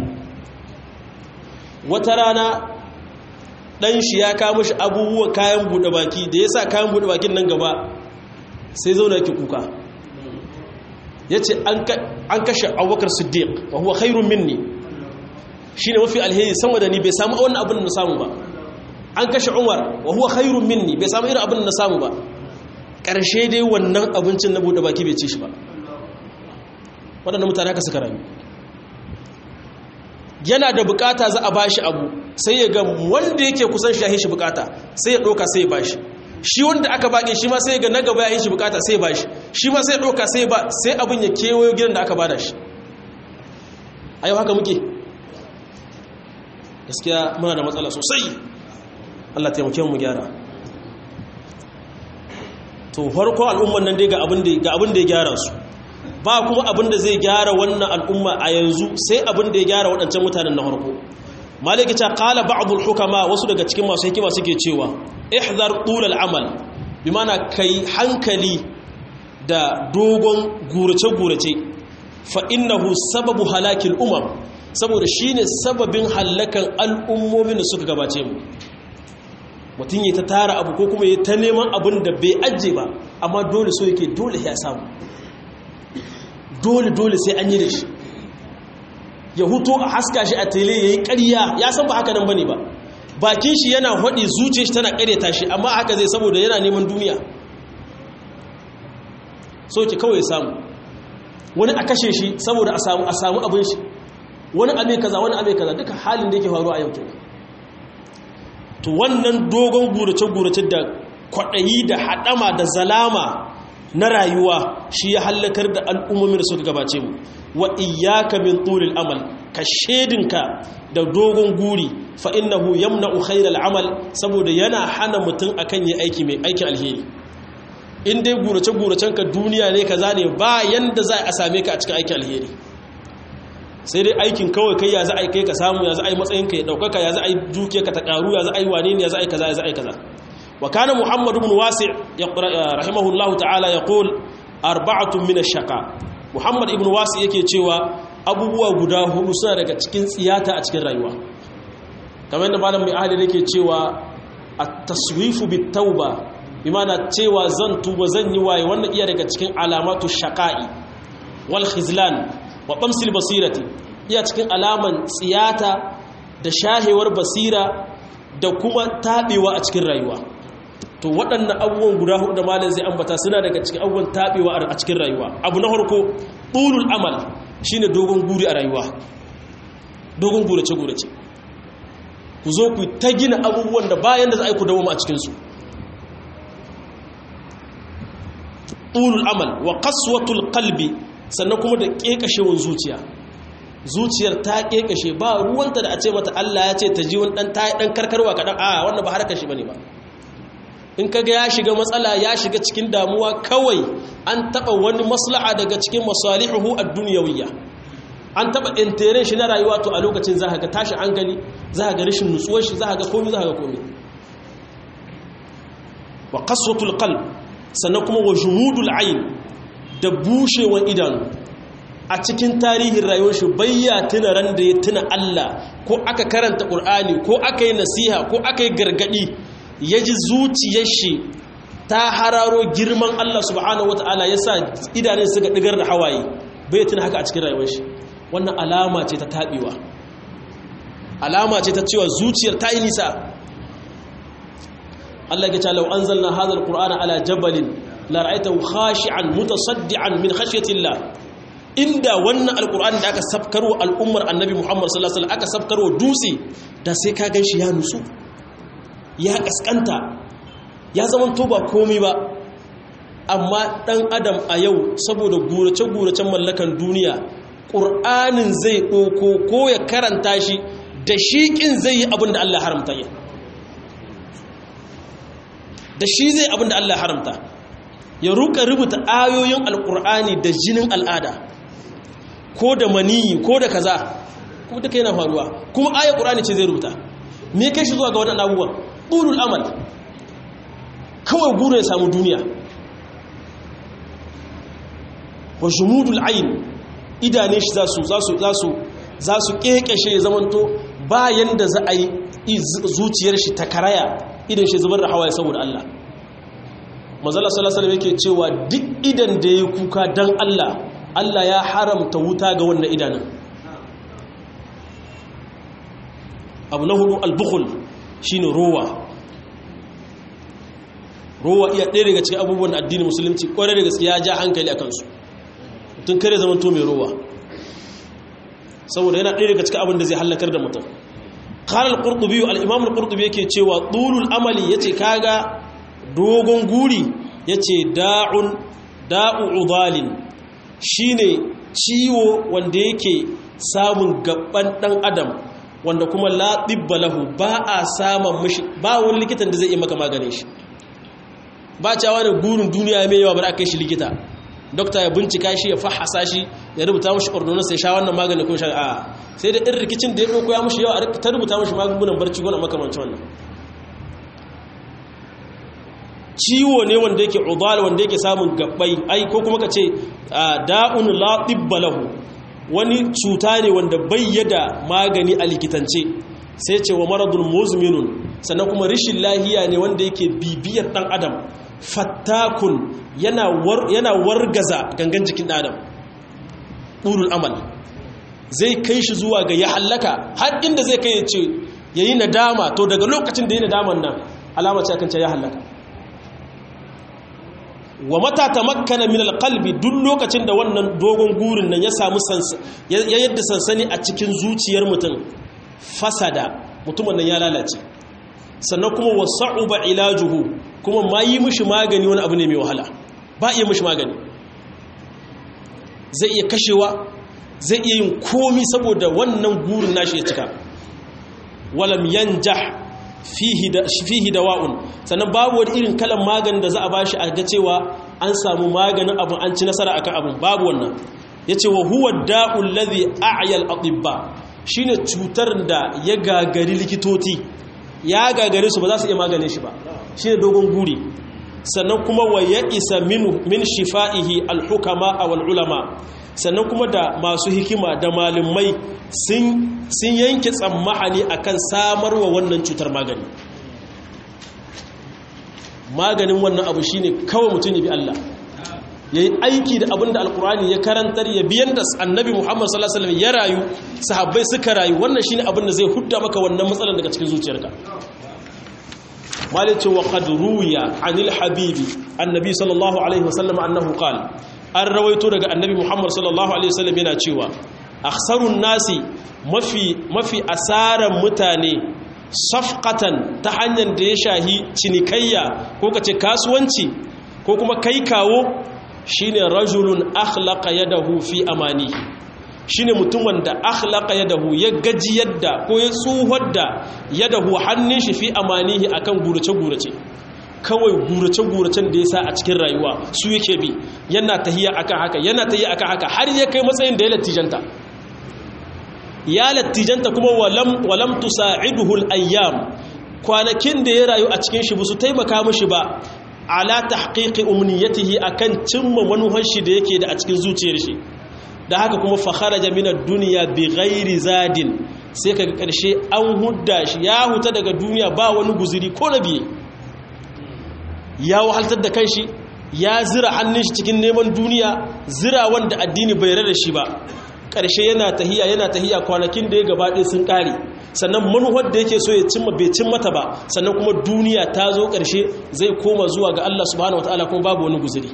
wata rana ɗan shi ya kama shi abubuwa kayan buɗe baki da ya sa kayan buɗe bakin nan gaba sai zauna ki kuka ya ce an kashe abubakar siddiq wa huwa khairun minni shi ne mafi alheri sama da ni bai samu wani abin da na samu ba an kashe umar wa huwa khairun minni bai samu irin abin da na samu ba ƙarshe dai wannan abincin na buɗe baki bai ci shi ba waɗanda mutane haka suka rami yana da bukata za a ba shi abu sai ya ga wanda yake kusan shi ya shi bukata sai ya ɗauka sai ya ba shi shi wanda aka baƙi shi ma sai ya ga na gaba ya yi shi bukata sai ya ba shi shi ma sai ya ɗauka sai ya ba sai abin ya kewayo gidan da aka ba da shi a yau haka muke gaskiya muna da matsala sosai Allah taimake mu gyara to farko al'umman nan dai ga abin da ga abin da ya gyara su ba kuma abin da zai gyara wannan al'umma a yanzu sai abin da ya gyara waɗancan mutanen na farko maliki ta qala ba'd al-hukama wasu daga cikin masu hikima suke cewa ihdar tul al-amal bi mana kai hankali da dogon gurace gurace fa innahu sababu halakil umam saboda shine sababin halakan al'ummomin da suka gabace mu mutum ya ta tara abu ko kuma ya ta neman abin da bai ajiye ba amma dole so yake dole ya samu dole dole sai an yi da shi ya huto a haska shi a tele ya yi ƙarya ya san ba haka nan ba ne ba bakin shi yana haɗe zuce shi tana ƙaryata shi amma haka zai saboda yana neman duniya so ki kawai samu wani a kashe shi saboda a samu a samu abin shi wani abe kaza wani abe kaza duka halin da yake faruwa a yau kenan to wannan dogon gurace-gurace da kwaɗayi da haɗama da zalama na rayuwa shi ya hallakar da al'ummomin da suka gabace mu wa iyaka min tulil amal ka shedinka da dogon guri fa innahu yamna'u khairal amal saboda yana hana mutum akan yi aiki mai aikin alheri in dai gurace guracen ka duniya ne kaza ne ba yanda za a same ka a cikin aikin alheri sai dai aikin kawai kai ya za a yi kai ka samu ya za a yi matsayin ka ya daukaka ya za a yi duke ka ta karu ya za a yi wane ne ya za a yi kaza ya za a yi kaza wa kana muhammad ibn wasi' rahimahullahu ta'ala yaqul arba'atun min ash-shaqa muhammad ibn wasi' yake cewa abubuwa guda hudu suna daga cikin tsiyata a cikin rayuwa kamar yadda malam mai ahli yake cewa at-taswifu bit-tauba bimana cewa zan tuba zan yi waye wannan iya daga cikin alamatu shaqa'i wal khizlan wa qamsil basirati iya cikin alaman tsiyata da shahewar basira da kuma tabewa a cikin rayuwa to waɗannan abubuwan guda hudu da malam zai ambata suna daga cikin abubuwan tabewa a cikin rayuwa abu na farko tulul amal shine dogon guri a rayuwa dogon gurace gurace ku zo ku ta gina abubuwan da bayan da za a yi ku dawo a cikin su tulul amal wa qaswatul qalbi sannan kuma da kekashewar zuciya zuciyar ta kekashe ba ruwanta da a ce mata Allah ya ce ta ji wani dan tayi dan karkarwa kadan a wannan ba harkar shi bane ba in kaga ya shiga matsala ya shiga cikin damuwa kawai an taba wani maslaha daga cikin masalihu ad-dunyawiyya an taba intere shi na rayuwa to a lokacin za ka ga tashi hankali za ka ga rashin nutsuwar shi za ka ga komai za ka ga komai wa qaswatul qalb sannan kuma wa jumudul ayn da bushewan idanu a cikin tarihin rayuwar shi bayya tuna ran da ya tuna Allah ko aka karanta Qur'ani ko aka yi nasiha ko aka yi gargadi ya ji zuciyar shi ta hararo girman Allah subhanahu wataala yasa idanun suka digar da hawaye bai tuna haka a cikin rayuwar shi wannan alama ce ta tabewa alama ce ta cewa zuciyar ta yi nisa Allah ya ce law anzalna hadha alqur'ana ala jabalin la ra'aytahu khashi'an mutasaddian min khashyatillah inda wannan alqur'ani da aka sabkarwa al'ummar annabi Muhammad sallallahu alaihi wasallam aka sabkarwa dutse da sai ka ganshi ya nusu ya kaskanta ya zaman to ba komai ba amma dan adam a yau saboda gurace guracen mallakan duniya qur'anin zai doko ko ya karanta shi da shiƙin zai yi abin da Allah haramta yi da shi zai abin da Allah haramta ya ruka rubuta ayoyin alkur'ani da jinin al'ada ko da maniyi ko da kaza kuma duka yana faruwa kuma ayar ƙur'ani ce zai rubuta me kai shi zuwa ga waɗannan abubuwan ɓulul amal kawai gure ya samu duniya wa jumudul ayin idane shi za su za su za su za su kekeshe ya zamanto bayan da za a yi zuciyar shi ta karaya idan shi zubar da hawaye saboda Allah mazala sallallahu alaihi yake cewa duk idan da ya kuka dan Allah Allah ya haramta wuta ga wannan idanun abu na hudu albukhul shine rowa rowa iya ɗaya daga cikin abubuwan addini musulunci ƙwarai da gaske ya ja hankali a kansu tun kare zaman to mai rowa saboda yana ɗaya daga cikin abin da zai hallakar da mutum qala al-qurtubi al-imam al-qurtubi yake cewa tulul amali yace kaga dogon guri yace da'un da'u udalin shine ciwo wanda yake samun gaban dan adam wanda kuma la tibba lahu ba a samun mishi ba wani likitan da zai yi maka maganin shi ba cewa ne gurin duniya mai yawa bar aka kai shi likita dokta ya bincika shi ya fahasa shi ya rubuta mashi ordonansa ya sha wannan magani ko sha a sai da irin rikicin da ya ɗauko ya mashi yawa a ta rubuta mashi magungunan barci gona makamancin wannan ciwo ne wanda yake udal wanda yake samun gabbai ai ko kuma ka ce da'un la tibba lahu wani cuta ne wanda bayyada magani a likitance sai ce wa maradun muzminun sannan kuma rishin lahiya ne wanda yake bibiyar dan adam fattakun yana wargaza gangan jikin adam ɗurul amal zai kai shi zuwa ga ya hallaka har inda zai kai ya ce ya yi nadama to daga lokacin da ya nadaman nan alama ce akan ce ya hallaka wa mata ta makkana min alqalbi duk lokacin da wannan dogon gurin nan ya samu ya yadda sansani a cikin zuciyar mutum fasada mutumin nan ya lalace sannan kuma wasa'uba ilajuhu kuma ma yi mishi magani wani abu ne mai wahala ba iya mishi magani zai iya kashewa zai iya yin komi saboda wannan gurin nashi ya cika walam yanjah fihi dawa'un sannan babu wani irin kalan maganin da za a bashi a ga cewa an samu maganin abu an ci nasara akan abun babu wannan yace wa huwa da'ul ladhi a'ya al-atibba shine cutar da ya gagari likitoti ya gagare su ba za su iya maganin shi ba shine dogon guri sannan kuma wa ya isa min shifa'ihi al-hukama wal ulama sannan kuma da masu hikima da malamai sun yanke tsammahani akan samarwa wannan cutar magani maganin wannan abu shine kawai mutum ya bi Allah ya yi aiki da abin da alkurani ya karantar ya biyan da annabi muhammad sallallahu alaihi ya rayu sahabbai suka rayu wannan shine abin da zai hudda maka wannan matsalar daga cikin zuciyarka malice wa qad ruya anil habibi annabi sallallahu alaihi wasallam annahu qala an rawaito daga annabi muhammad sallallahu alaihi wasallam yana cewa akhsarun nasi mafi mafi asaran mutane safqatan ta hanyar da ya shahi cinikayya ko kace kasuwanci ko kuma kai kawo shine rajulun akhlaqa yadahu fi amani shine mutumin da akhlaqa yadahu ya gaji yadda ko ya tsuhar da yadahu hannun shi fi amanihi akan gurace gurace kawai gurace guracen da yasa a cikin rayuwa su yake bi yana tahiya akan haka yana tahiya akan haka har ya kai matsayin da ya latijanta ya latijanta kuma walam walam tusa'iduhu al-ayyam kwanakin da ya rayu a cikin shi ba su taimaka mishi ba ala tahqiqi umniyatihi akan cimma manuhar shi da yake da a cikin zuciyar shi da haka kuma fa kharaja min ad-dunya bighairi zadin sai kaga karshe an hudda shi ya huta daga duniya ba wani guziri ko na biye ya wahaltar da kanshi ya zira hannun shi cikin neman duniya zira wanda addini bai rada shi ba karshe yana tahiya yana tahiya kwanakin da ya gabaɗe sun ƙare sannan manuwar da yake so ya cimma bai cin mata ba sannan kuma duniya ta zo ƙarshe zai koma zuwa ga Allah subhanahu wataala kuma babu wani guzuri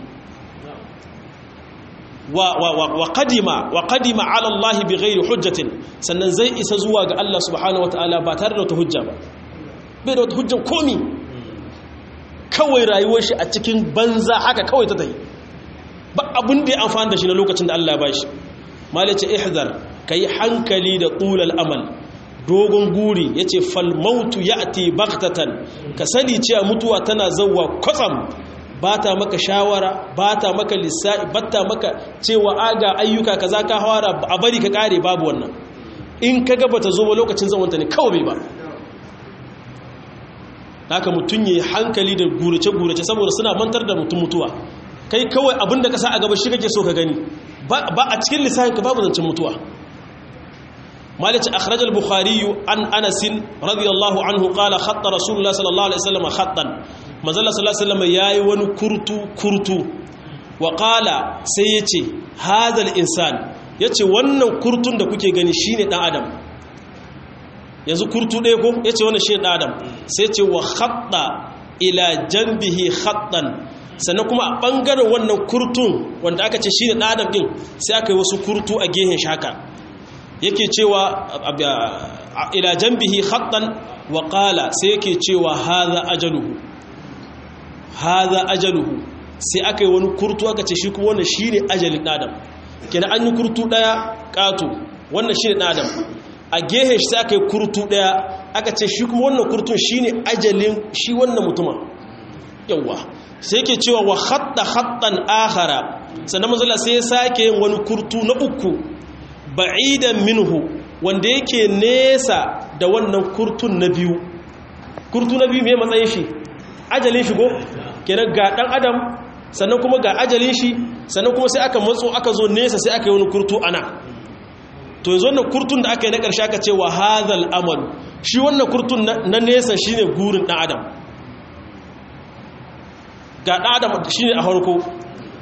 wa qadima wa qadima ala Allah bighairi hujjatin sannan zai isa zuwa ga Allah subhanahu wataala ba tare da wata hujja ba bai da wata hujjan komi kawai rayuwar shi a cikin banza haka kawai ta tayi ba abin da ya amfani da shi na lokacin da Allah ya bashi malace ihzar kai hankali da tulal amal dogon guri ya ce falmautu ya ati baktatan ka sani cewa mutuwa tana zauwa kwatsam ba ta maka shawara ba ta maka lissa'i ba ta maka cewa aga ayyuka ka za ka hawara a bari ka kare babu wannan in ka gaba ta zo ba lokacin zawanta ne kawai ba haka mutum ya yi hankali da gurace-gurace saboda suna mantar da mutum mutuwa kai kawai abinda ka sa a gaba shi kake so ka gani ba a cikin lissafin ka babu zancen mutuwa مالك أخرج البخاري عن أنس رضي الله عنه قال خط رسول الله صلى الله عليه وسلم خطا ما زال صلى الله عليه وسلم ياي ون كرتو كرتو وقال سيتي هذا الإنسان yace wannan kurtun da kuke gani shine dan adam yanzu kurtu ɗaya ko yace wannan shine dan adam sai ce wa khatta ila janbihi khattan sannan kuma a bangaren wannan kurtun wanda aka ce shine dan adam din sai aka yi wasu kurtu a gehen shaka yake cewa ila jambihi khattan wa qala sai yake cewa hadha ajaluhu hadha ajaluhu sai aka yi wani kurtu aka ce shi kuma wannan shine ajalin adam kenan an yi kurtu daya kato wannan shine adam a gehe shi sai aka yi kurtu daya aka ce shi kuma wannan kurtun shine ajalin shi wannan mutuma yawa sai yake cewa wa khatta khattan akhara sannan manzo sai ya sake yin wani kurtu na uku ba'idan minhu wanda yake nesa da wannan kurtun na biyu kurtu na biyu mai matsayin shi ajalin shi go kenan ga dan adam sannan kuma ga ajalin shi sannan kuma sai aka matso aka zo nesa sai aka yi wani kurtu ana to yanzu wannan kurtun da aka yi na ƙarshe aka ce wa hadhal amal shi wannan kurtun na nesa shine gurin dan adam ga dan adam shine a farko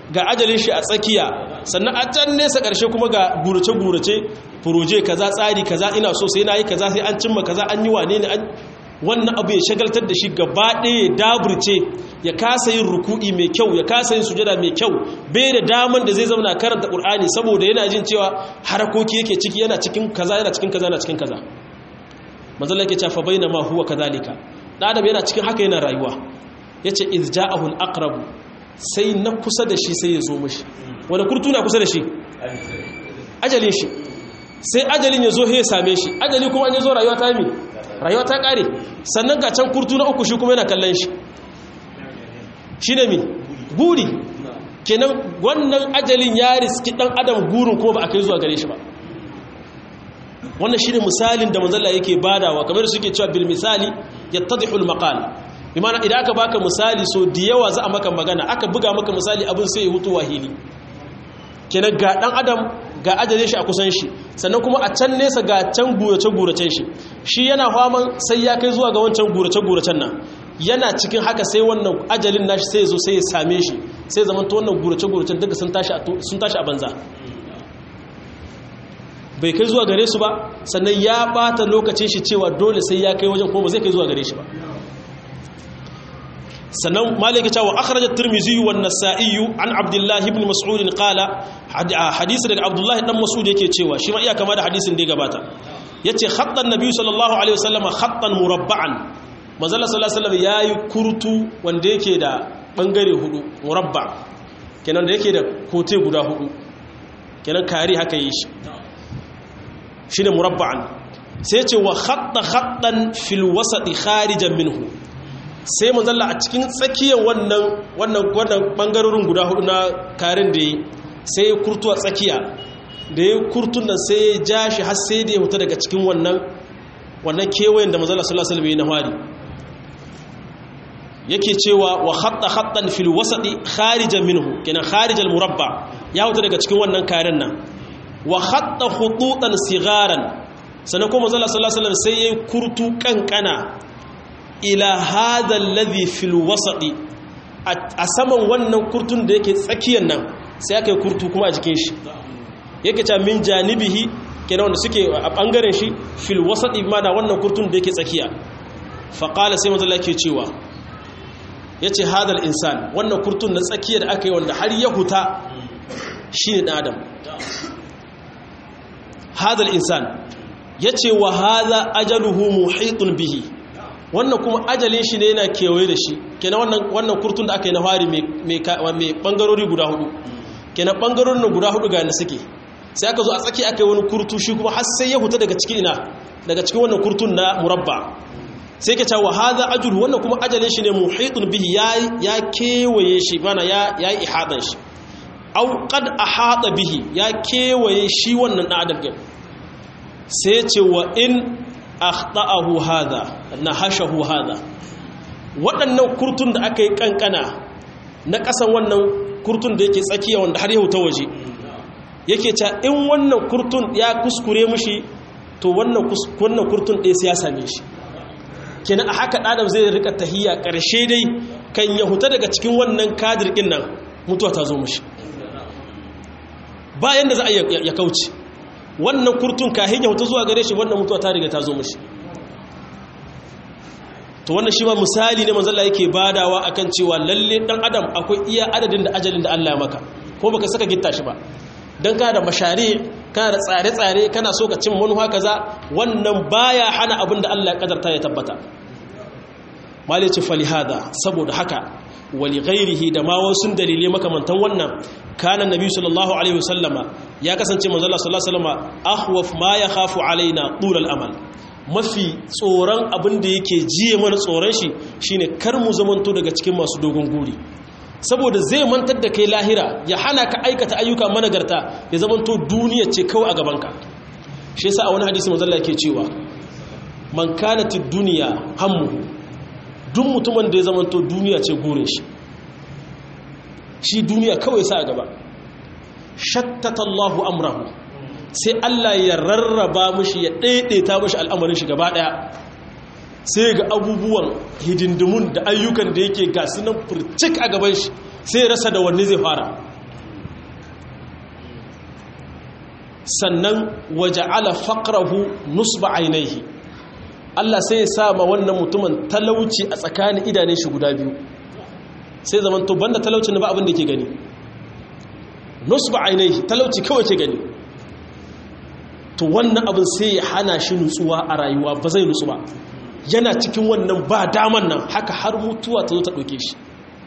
ga ajalin shi a tsakiya sannan a can nesa ƙarshe kuma ga gurace-gurace furoje kaza tsari kaza ina so sai na yi kaza sai an cimma kaza an yi wane ne wannan abu ya shagaltar da shi gaba ɗaya ya daburce ya kasa yin ruku'i mai kyau ya kasa yin sujada mai kyau bai da daman da zai zama karanta ƙur'ani saboda yana jin cewa harakoki yake ciki yana cikin kaza yana cikin kaza yana cikin kaza manzala yake cewa fa baina ma huwa kadhalika da adam yana cikin haka yana rayuwa yace iz ja'ahu al-aqrab sai na kusa da shi sai ya zo mishi wani kurtu na kusa da shi ajalin shi sai ajalin ya zo ya same shi ajali kuma an ya zo rayuwa ta mi rayuwa ta kare sannan ga can kurtu na uku shi kuma yana kallon shi shi ne mi guri kenan wannan ajalin ya riski dan adam gurin kuma ba a kai zuwa gare shi ba wannan shi ne misalin da manzala yake badawa kamar suke cewa bil misali yattadihul maqal imana idan aka baka misali so da yawa za a maka magana aka buga maka misali abin sai ya hutu wahili kenan ga dan adam ga ajalin shi a kusan shi sannan kuma a can nesa ga can gurace-guracen shi shi yana faman sai ya kai zuwa ga wancan gurace-guracen nan yana cikin haka sai wannan ajalin nashi sai zo sai ya same shi sai zaman ta wannan gurace-guracen duka sun tashi a banza bai kai zuwa gare su ba sannan ya bata lokacin shi cewa dole sai ya kai wajen kuma ba zai kai zuwa gare shi ba sannan malika cewa akhraj at-tirmidhi wa an-nasa'i an abdullah ibn mas'ud qala hadisi daga abdullah dan mas'ud yake cewa shi ma iya kama da hadisin da ya gabata yace khattan nabi sallallahu alaihi wasallam khattan murabba'an manzala sallallahu alaihi wasallam yayi kurtu wanda yake da bangare hudu murabba kenan da yake da kote guda hudu kenan kari haka yi shi shine murabba'an sai ce wa khatta khattan fil wasati kharijan minhu sai manzalla a cikin tsakiyar wannan wannan wannan bangarorin guda hudu na karin da yi sai ya kurtu a tsakiya da ya kurtun nan sai ya ja shi har sai da ya huta daga cikin wannan wannan kewayen da manzalla sallallahu alaihi wasallam na hari yake cewa wa khatta khattan fil wasati kharijan minhu kenan kharijal murabba ya huta daga cikin wannan karin nan wa khatta khututan sigaran sannan kuma manzalla sallallahu alaihi wasallam sai ya kurtu kankana ila hadha alladhi fil wasati a saman wannan kurtun da yake tsakiyar nan sai aka yi kurtu kuma a jikin shi yake ta min janibihi kenan wanda suke a bangaren shi fil wasati ma da wannan kurtun da yake tsakiya fa qala sai manzo Allah ke cewa yace hadal insan wannan kurtun na tsakiya da aka yi wanda har ya huta shine dan adam hadal insan yace wa hadha ajaluhu muhitun bihi wannan kuma ajalin shi ne yana kewaye da shi kenan wannan wannan kurtun da aka yi na fari mai bangarori guda hudu kenan bangarorin guda hudu ga na suke sai aka zo a tsaki aka yi wani kurtu shi kuma har sai ya huta daga cikin ina daga cikin wannan kurtun na murabba sai ka cewa hadha ajul wannan kuma ajalin shi ne muhitun bihi ya ya kewaye shi mana ya ya yi ihadan shi aw qad ahata bihi ya kewaye shi wannan dan adam sai ce wa in akhta'ahu hadha nahashahu hadha waɗannan kurtun da aka yi kankana na ƙasan wannan kurtun da yake tsakiya wanda har yau ta waje yake ca in wannan kurtun ya kuskure mushi to wannan wannan kurtun ɗaya sai ya same shi kenan a haka ɗadam zai rika tahiyya ƙarshe dai kan ya huta daga cikin wannan kadir ɗin nan mutuwa ta zo mushi bayan da za a ya kauce wannan kurtun kahin ya hutu zuwa gare shi wannan mutuwa ta riga ta zo mashi to wannan shi ma misali ne manzalla yake badawa akan cewa lalle dan adam akwai iya adadin da ajalin da Allah ya maka ko baka saka gitta shi ba dan kana da mashari kana da tsare-tsare kana so ka cin manufa kaza wannan baya hana abin da Allah ya kadarta ya tabbata malice falihada saboda haka wali ghairihi da ma wasu dalilai makamantan wannan kana nabi sallallahu alaihi wasallama ya kasance manzo Allah sallallahu alaihi wasallama ahwaf ma yakhafu alaina tulal amal mafi tsoron abin da yake jiye mana tsoron shi shine kar mu zamanto daga cikin masu dogon guri saboda zai mantar da kai lahira ya hana ka aikata ayyuka managarta ya zamanto duniya ce kawai a gabanka shi yasa a wani hadisi manzo Allah yake cewa man kanatid dunya hammuhu duk mutumin da ya zamanto duniya ce gurin shi shi duniya kawai sa a gaba shattata Allahu amrahu sai Allah ya rarraba mushi ya daidaita mushi al'amarin shi gaba daya sai ga abubuwan hidindimun da ayyukan da yake ga sunan furcik a gaban shi sai rasa da wanne zai fara sannan waja'ala faqrahu nusba ainihi Allah sai ya sa ma wannan mutumin talauci a tsakanin idanun shi guda biyu sai zaman to banda talaucin ba abin da ke gani nusba ainihi talauci kawai ke gani to wannan abin sai ya hana shi nutsuwa a rayuwa ba zai nutsu ba yana cikin wannan ba daman nan haka har mutuwa ta zo ta ɗauke shi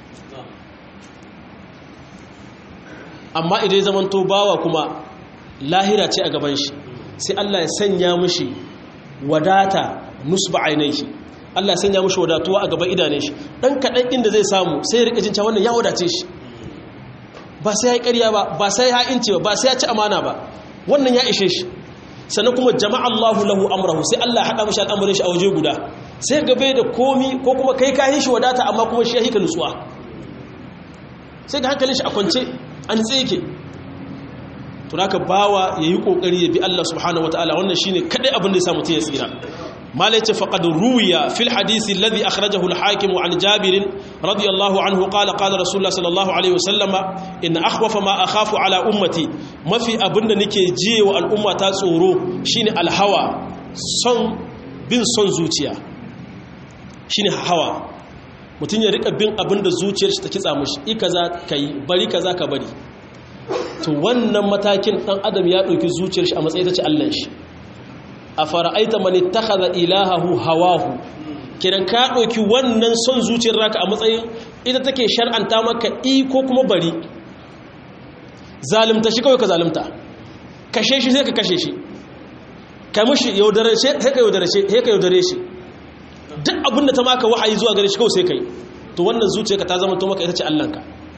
amma idan ya zamanto bawa kuma lahira ce a gaban shi sai Allah ya sanya mushi wadata nusba ainihi Allah ya sanya mushi wadatuwa a gaban idanun shi dan kadan inda zai samu sai ya rika jin cewa wannan ya wadace shi ba sai ya yi ƙarya ba ba sai ya ince ba ba sai ya ci amana ba wannan ya ishe shi sannan kuma jama'a Allahu lahu amrahu sai Allah ya hada mishi al'amarin shi a waje guda sai gabe da komi ko kuma kai ka shi wadata amma kuma shi ya hika nutsuwa sai ga hankalin shi a kwance an tseke to haka bawa yayi kokari ya bi Allah subhanahu wataala wannan shine kadai abin da ya sa mutun ya tsira mala yace faqad ruwiya fil hadith alladhi akhrajahu al-hakim an jabir radiyallahu anhu qala qala rasulullah sallallahu alaihi wasallama in akhwafa ma akhafu ala ummati mafi abinda nake jiyewa al'umma ta tsoro shine alhawa son bin son zuciya shine hawa mutun ya rika bin abinda zuciyar shi ta kitsa mishi i kaza kai bari kaza ka bari to wannan matakin dan adam ya dauki zuciyar shi a matsayin tace Allah shi a fara'aita mani takaza ilahahu hawahu kiran ka ɗauki wannan son zuciyar raka a matsayin ita take shar'anta maka iko kuma bari zalimta shi kawai ka zalimta kashe shi sai ka kashe shi ka mushi yaudare shi sai ka yaudare shi sai ka yaudare shi duk abin da ta maka wahayi zuwa gare shi kawai sai kai to wannan zuciyarka ta zama to maka ita ce Allahnka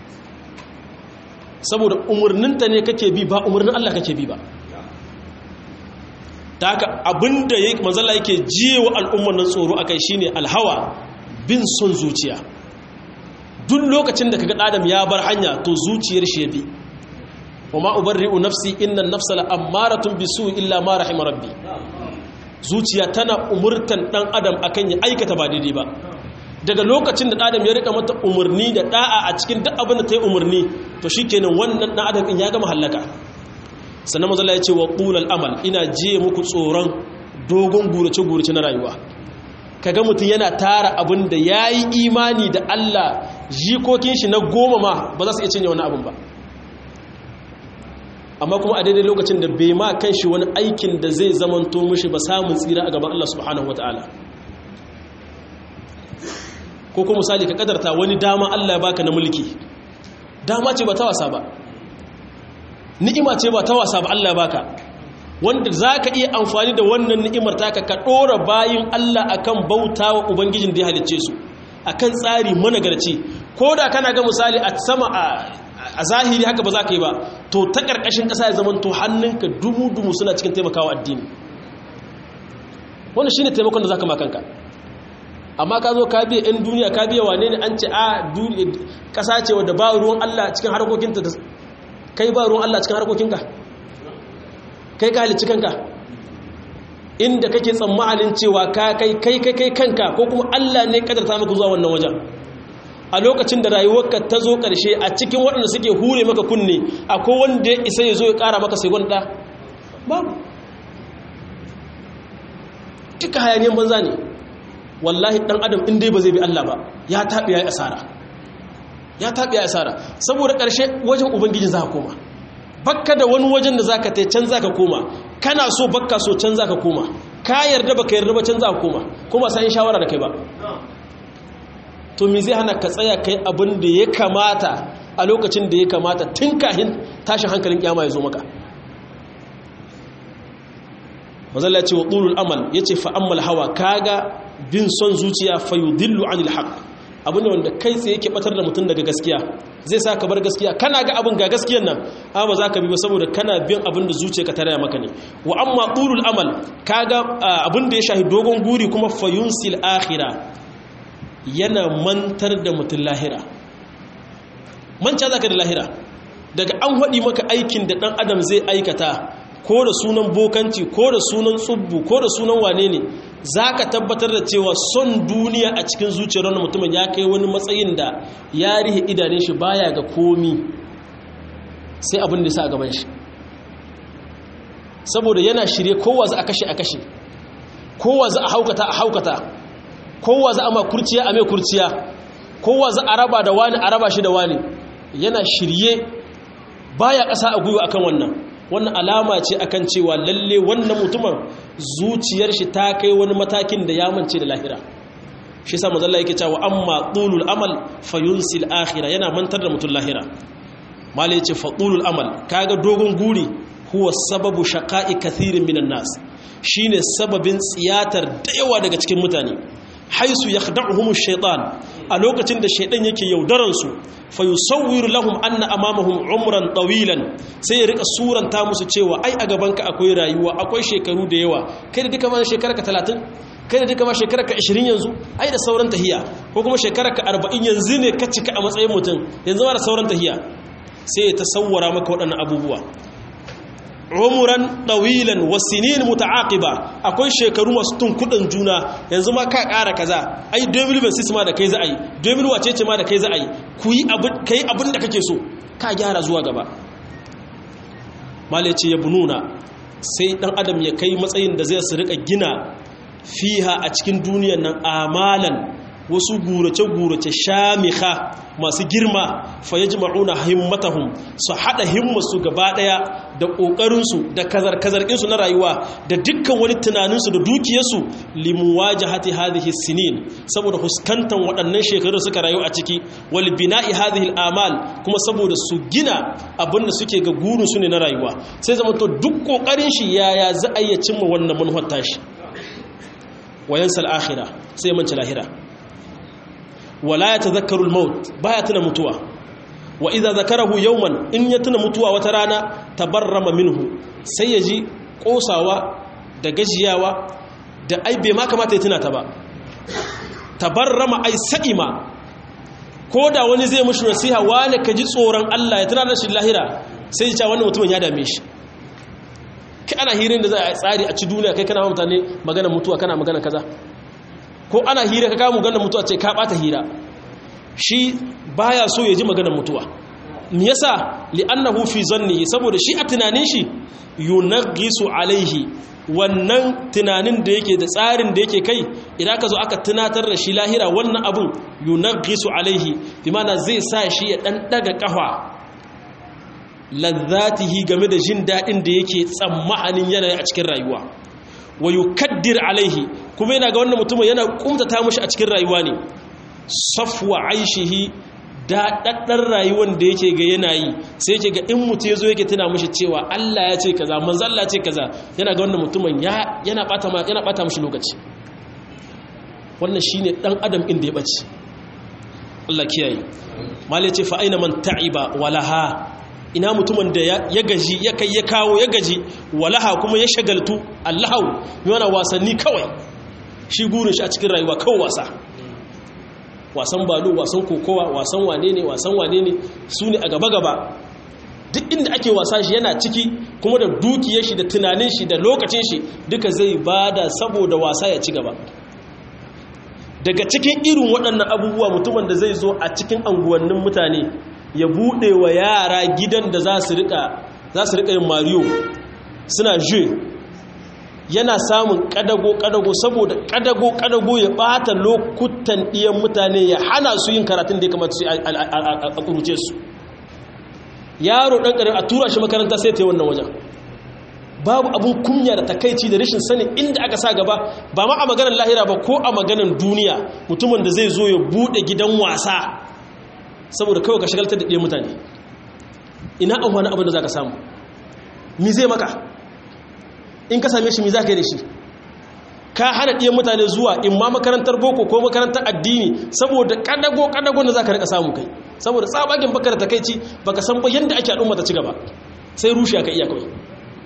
saboda umarninta ne kake bi ba umarnin Allah kake bi ba ta haka abinda ya manzala yake jiyewa al'ummar nan tsoro akai shine alhawa bin son zuciya duk lokacin da kaga adam ya bar hanya to zuciyar shi ya bi wa ma ubarri'u nafsi inna an-nafsa la'ammaratun bisu illa ma rahima rabbi zuciya tana umurtan dan adam akan ya aikata ba daidai ba daga lokacin da adam ya rika mata umarni da da'a a cikin duk abin da ta yi umarni to shikenan wannan dan adam in ya gama halaka sannan mazala ya ce wa ƙulal amal ina je muku tsoron dogon gurace-gurace na rayuwa kaga mutum yana tara abin da ya yi imani da Allah jikokin shi na goma ma ba za su iya cinye wani abin ba amma kuma a daidai lokacin da bai ma kan shi wani aikin da zai zamanto mushi ba samun tsira a gaban Allah subhanahu wata'ala ko kuma misali ka kadarta wani dama Allah ya baka na mulki dama ce ba ta wasa ba ni'ima ce ba ta wasa ba Allah baka wanda za ka iya amfani da wannan ni'imar taka ka ɗora bayin Allah akan bauta wa Ubangijin da ya halicce su akan tsari managarci ko da kana ga misali a sama a zahiri haka ba za ka yi ba to ta ƙarƙashin ƙasa ya zama to hannunka dumu-dumu suna cikin taimakawa addini wannan shine taimakon da za ka makanka amma ka zo ka biya 'yan duniya ka biya wane ne an ce a ƙasa ce wadda ba ruwan Allah cikin harkokinta kai ba ruwan Allah cikin harkokinka kai ka halicci kanka inda kake tsammanin cewa ka kai kai kai kai kanka ko kuma Allah ne kadarta maka zuwa wannan wajen a lokacin da rayuwarka ta zo ƙarshe a cikin waɗanda suke hure maka kunne akwai wanda ya isa ya zo ya ƙara maka sai gwanda babu duka hayaniyan banza ne wallahi ɗan adam in dai ba zai bi Allah ba ya taɓi ya yi asara ya taɓi ya asara saboda ƙarshe wajen ubangiji za ka koma bakka da wani wajen da za ka tai can za ka koma kana so bakka so can za ka koma ka yarda ba ka yarda ba can za ka koma kuma sai shawara da kai ba to me zai hana ka tsaya kai abin da ya kamata a lokacin da ya kamata tun kahin tashin hankalin kyama ya zo maka mazalla ce wa ƙulul amal ya ce fa'ammal hawa kaga bin son zuciya fayudillu anil haq abu ne wanda kai tsaye ke batar da mutum daga gaskiya zai sa ka bar gaskiya kana ga abin ga gaskiyan nan amma za ka bi ba saboda kana bin abin da zuciya ka taraya maka ne wa amma ƙulul amal kaga abin da ya shahi dogon guri kuma fayunsil akhira yana mantar da mutum lahira manca za ka da lahira daga an haɗi maka aikin da ɗan adam zai aikata ko da sunan bokanci ko da sunan tsubbu ko da sunan wane ne za ka tabbatar da cewa son duniya a cikin zuciyar wani mutumin ya kai wani matsayin da ya rihe idanun shi baya ga komi sai abin da sa a gaban shi saboda yana shirye kowa za a kashe a kashe kowa za a haukata a haukata kowa za a ma kurciya a mai kurciya kowa za a raba da wani a raba shi da wani yana shirye baya ƙasa a gwiwa akan wannan wannan alama ce akan cewa lalle wannan mutumin zuciyar shi ta kai wani matakin da ya mance da lahira shi sa mazalla yake cewa amma tulul amal fayunsil akhira yana mantar da mutum lahira malai ce fa tulul amal kaga dogon guri huwa sababu shaqa'i kathirin minan nas shine sababin tsiyatar da yawa daga cikin mutane haisu yakhda'uhum ash-shaytan a lokacin da shaydan yake yaudaran su fayusawwiru lahum anna amamahum umran tawilan sai ya rika suranta musu cewa ai a gabanka akwai rayuwa akwai shekaru da yawa kai da duka ma shekararka 30 kai da duka ma shekararka 20 yanzu ai da sauran tahiya ko kuma shekararka 40 yanzu ne ka cika a matsayin mutum yanzu ma da sauran tahiya sai ya tasawwara maka waɗannan abubuwa umuran ɗawilan wasinin muta'aqiba akwai shekaru masu tunkudin juna yanzu ma ka ƙara kaza ai 2026 ma da kai za a yi 2000 wace ce ma da kai za a yi ku yi kai abin da kake so ka gyara zuwa gaba malaci ya bununa sai dan adam ya kai matsayin da zai su rika gina fiha a cikin duniyar nan amalan wasu gurace-gurace shamiha masu girma fa ya jima'una himmatahum su haɗa himmarsu gaba ɗaya da ƙoƙarinsu da kazar-kazarƙinsu na rayuwa da dukkan wani tunaninsu da dukiyarsu limuwa jihati hadhihi sinin saboda huskantan waɗannan shekaru suka rayu a ciki wal bina'i hadhihi amal kuma saboda su gina abin da suke ga gurinsu ne na rayuwa sai zama to duk ƙoƙarin shi yaya za a iya cimma wannan manufar tashi wayansa al-akhirah sai manci lahira wala ya tazakkaru al-maut baya tuna mutuwa wa idza zakarahu yawman in ya tuna mutuwa wata rana tabarrama minhu sai ya ji kosawa da gajiyawa da ai bai ma kamata ya tuna ta ba tabarrama ai sa'ima ko da wani zai mushi nasiha wani ka ji tsoron Allah ya tuna da shi lahira sai ya ce wannan mutumin ya dame shi kai ana hirin da za a tsari a ci duniya kai kana mutane magana mutuwa kana magana kaza ko ana hira ka kawo maganar mutuwa ce ka bata hira shi baya so ya ji maganar mutuwa me yasa li'annahu fi zannihi saboda shi a tunanin shi yunaghisu alaihi wannan tunanin da yake da tsarin da yake kai idan ka zo aka tunatar da shi lahira wannan abun yunaghisu alaihi bi mana zai sa shi ya dan daga kafa lazzatihi game da jin dadin da yake tsammanin yana a cikin rayuwa wa yukaddir alaihi kuma yana ga wannan mutumin yana kumtata mushi a cikin rayuwa ne safwa aishihi da daddar rayuwar da yake ga yana yi sai yake ga in mutu yazo yake tuna mushi cewa Allah ya ce kaza manzo Allah ya ce kaza yana ga wannan mutumin ya yana bata ma yana bata mushi lokaci wannan shine dan adam inda ya bace Allah kiyaye mallai ce fa aina man ta'iba walaha ina mutumin da ya gaji ya kai ya kawo ya gaji walaha kuma ya shagaltu allahu yana wasanni kawai shi gurin shi a cikin rayuwa kawai wasa wasan balo wasan kokowa wasan wane ne wasan wane ne su ne a gaba-gaba duk inda ake wasa shi yana ciki kuma da dukiyar shi da tunanin shi da lokacin shi duka zai bada saboda wasa ya ci gaba daga cikin irin waɗannan abubuwa mutumin da zai zo a cikin anguwannin mutane ya buɗe wa yara gidan da za su riƙa yin mariyo suna je yana samun ƙadago-ƙadago saboda ƙadago-ƙadago ya ɓata lokutan ɗiyan mutane ya hana su yin karatun da ya kamata su a ƙuruce su yaro ɗan ƙarar a tura shi makaranta sai ta yi wannan wajen babu abun kunya da takaici da rashin sanin inda aka sa gaba ba ma a maganar lahira ba ko a maganar duniya mutumin da zai zo ya buɗe gidan wasa saboda kawai ka shagaltar da ɗaya mutane ina an wani abin da za ka samu mi zai maka in ka same shi mi za ka yi da shi ka hana ɗaya mutane zuwa in ma makarantar boko ko makarantar addini saboda ƙadago-ƙadago da za ka rika samu kai saboda tsabagen baka da takaici baka san ba yadda ake al'umma ta ci gaba sai rushe ka iya kawai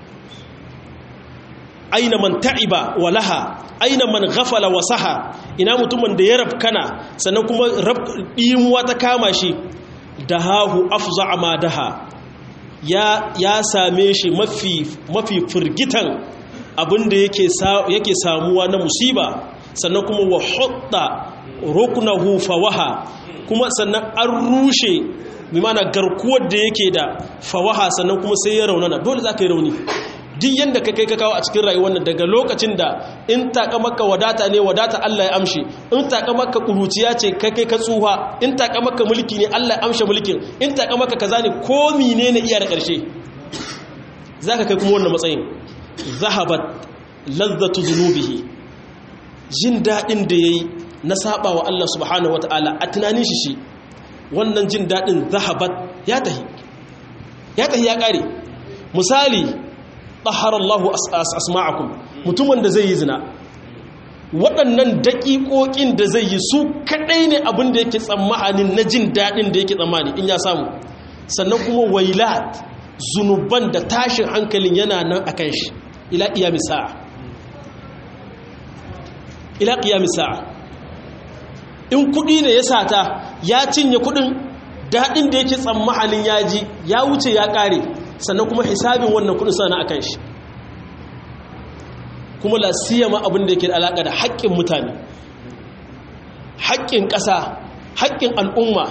aina man ta'iba wa laha aina man ghafala wa saha ina mutumin da ya rabkana sannan kuma dimuwa ta kama shi dahahu afza ma daha ya ya same shi mafi mafi firgitan abinda yake yake samuwa na musiba sannan kuma wa hutta ruknahu fawaha kuma sannan an rushe bi mana garkuwar da yake da fawaha sannan kuma sai ya raunana dole za ka yi rauni duk yanda ka kai ka kawo a cikin rayuwar nan daga lokacin da in taka maka wadata ne wadata Allah ya amshe in taka maka kuruciya ce ka kai ka tsuha in taka maka mulki ne Allah ya amshe mulkin in taka maka kaza ne ko menene iya da ƙarshe zaka kai kuma wannan matsayin zahabat lazzatu zunubihi jin dadin da yayi na saba wa Allah subhanahu wataala a tunanin shi shi wannan jin dadin zahabat ya tahi ya tahi ya kare misali ɗaharallahu asma'akum mutumin da zai yi zina waɗannan daƙiƙoƙin da zai yi su kaɗai ne abin da yake tsammanin na jin daɗin da yake tsammani in ya samu sannan kuma wailat zunuban da tashin hankalin yana nan a kan shi ila ƙiyami sa'a ila ƙiyami sa'a in kuɗi ne ya sata ya cinye kuɗin daɗin da yake tsammanin ya ji ya wuce ya ƙare sannan kuma hisabin wannan kudin sana a kan shi kuma lasiyama abin da yake da alaƙa da haƙƙin mutane haƙƙin ƙasa haƙƙin al'umma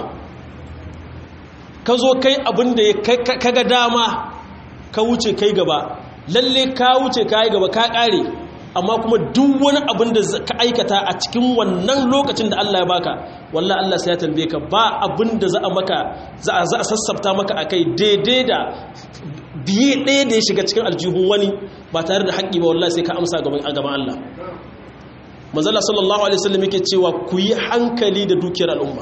ka zo kai abin da ka ga dama ka wuce kai gaba lalle ka wuce ka yi gaba ka ƙare amma kuma duk wani abin da ka aikata a cikin wannan lokacin da Allah ya baka wallah Allah sai ya tambaye ka ba abin da za a maka za a sassafta maka akai daidai da biye ɗaya da ya shiga cikin aljihun wani ba tare da haƙƙi ba wallahi sai ka amsa a gaban Allah manzala sallallahu alaihi wasallam yake cewa ku yi hankali da dukiyar al'umma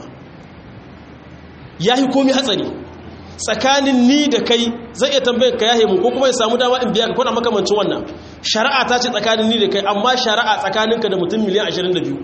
yahi komai hatsari tsakanin ni da kai zai iya tambayar ka yahe mu ko kuma ya samu dama in biya ka kwana makamancin wannan shari'a ta ce tsakanin ni da kai amma shari'a tsakaninka da mutum miliyan 22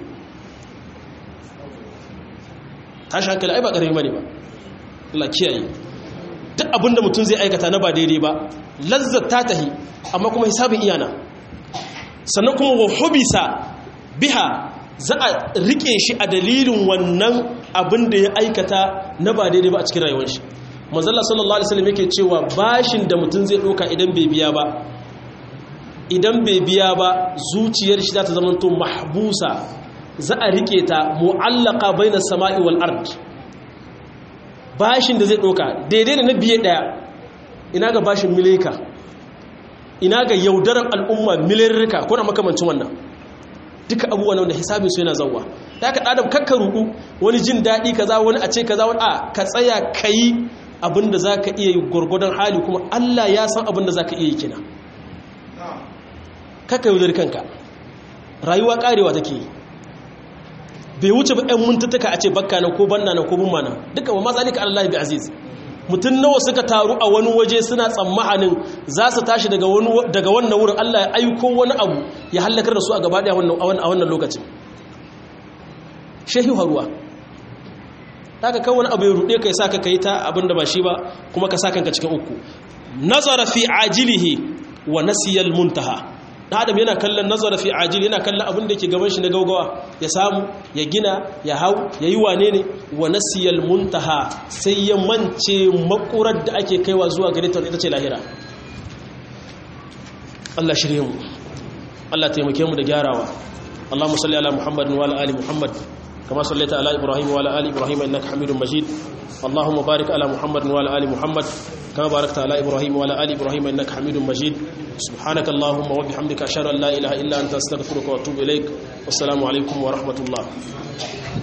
tashi hankali ai ba ƙarfi bane ba Allah kiyaye duk abinda mutum zai aikata na ba daidai ba lazzat ta tahi amma kuma hisabin iyana sannan kuma wa hubisa biha za a rike shi a dalilin wannan abin da ya aikata na ba daidai ba a cikin rayuwar shi manzalla sallallahu alaihi wasallam yake cewa bashin da mutum zai ɗauka idan bai biya ba idan bai biya ba zuciyar shi za ta zama to mahbusa za a rike ta mu'allaka baina sama'i wal ard bashin da zai ɗauka daidai da na biye ɗaya ina ga bashin milika ina ga yaudarar al'umma milirrika ko na makamancin wannan duka abubuwan wanda hisabin su yana zauwa ta ka ɗadam kakka rudu wani jin daɗi kaza wani a ce kaza wani a ka tsaya ka yi abinda za ka iya yi gwargwadon hali kuma allah ya san abinda za ka iya yi kina kakka yaudar kanka rayuwa karewa take yi bai wuce ba 'yan muntattaka a ce bakka na ko banna na ko bumma na duka ba matsalika allah bi aziz mutum nawa suka taru a wani waje suna tsammanin za su tashi daga wannan wurin allah ya aiko wani abu ya hallakar da su a gaba daya a wannan lokacin shehi haruwa ta ka kawo wani abu ya ruɗe ka yi sa ka yi ta abin da ba shi ba kuma ka sa kanka cikin uku nazara fi ajilihi wa nasiyal muntaha na adam yana kallon nazara fi ajili yana kallon abin da ke gaban shi na gaugawa ya samu ya gina ya hau ya yi wane ne wa nasiyal muntaha sai ya mance makurar da ake kaiwa zuwa gare ta ita ce lahira Allah shirye mu Allah taimake mu da gyarawa Allahumma salli ala Muhammad wa ala ali Muhammad kama sallaita ala Ibrahim wa ala ali Ibrahim innaka Hamidum Majid Allahumma barik ala Muhammad wa ala ali Muhammad كما باركت على إبراهيم وعلى آل إبراهيم إنك حميد مجيد سبحانك اللهم وبحمدك أشهد أن لا إله إلا أنت أستغفرك وأتوب إليك والسلام عليكم ورحمة الله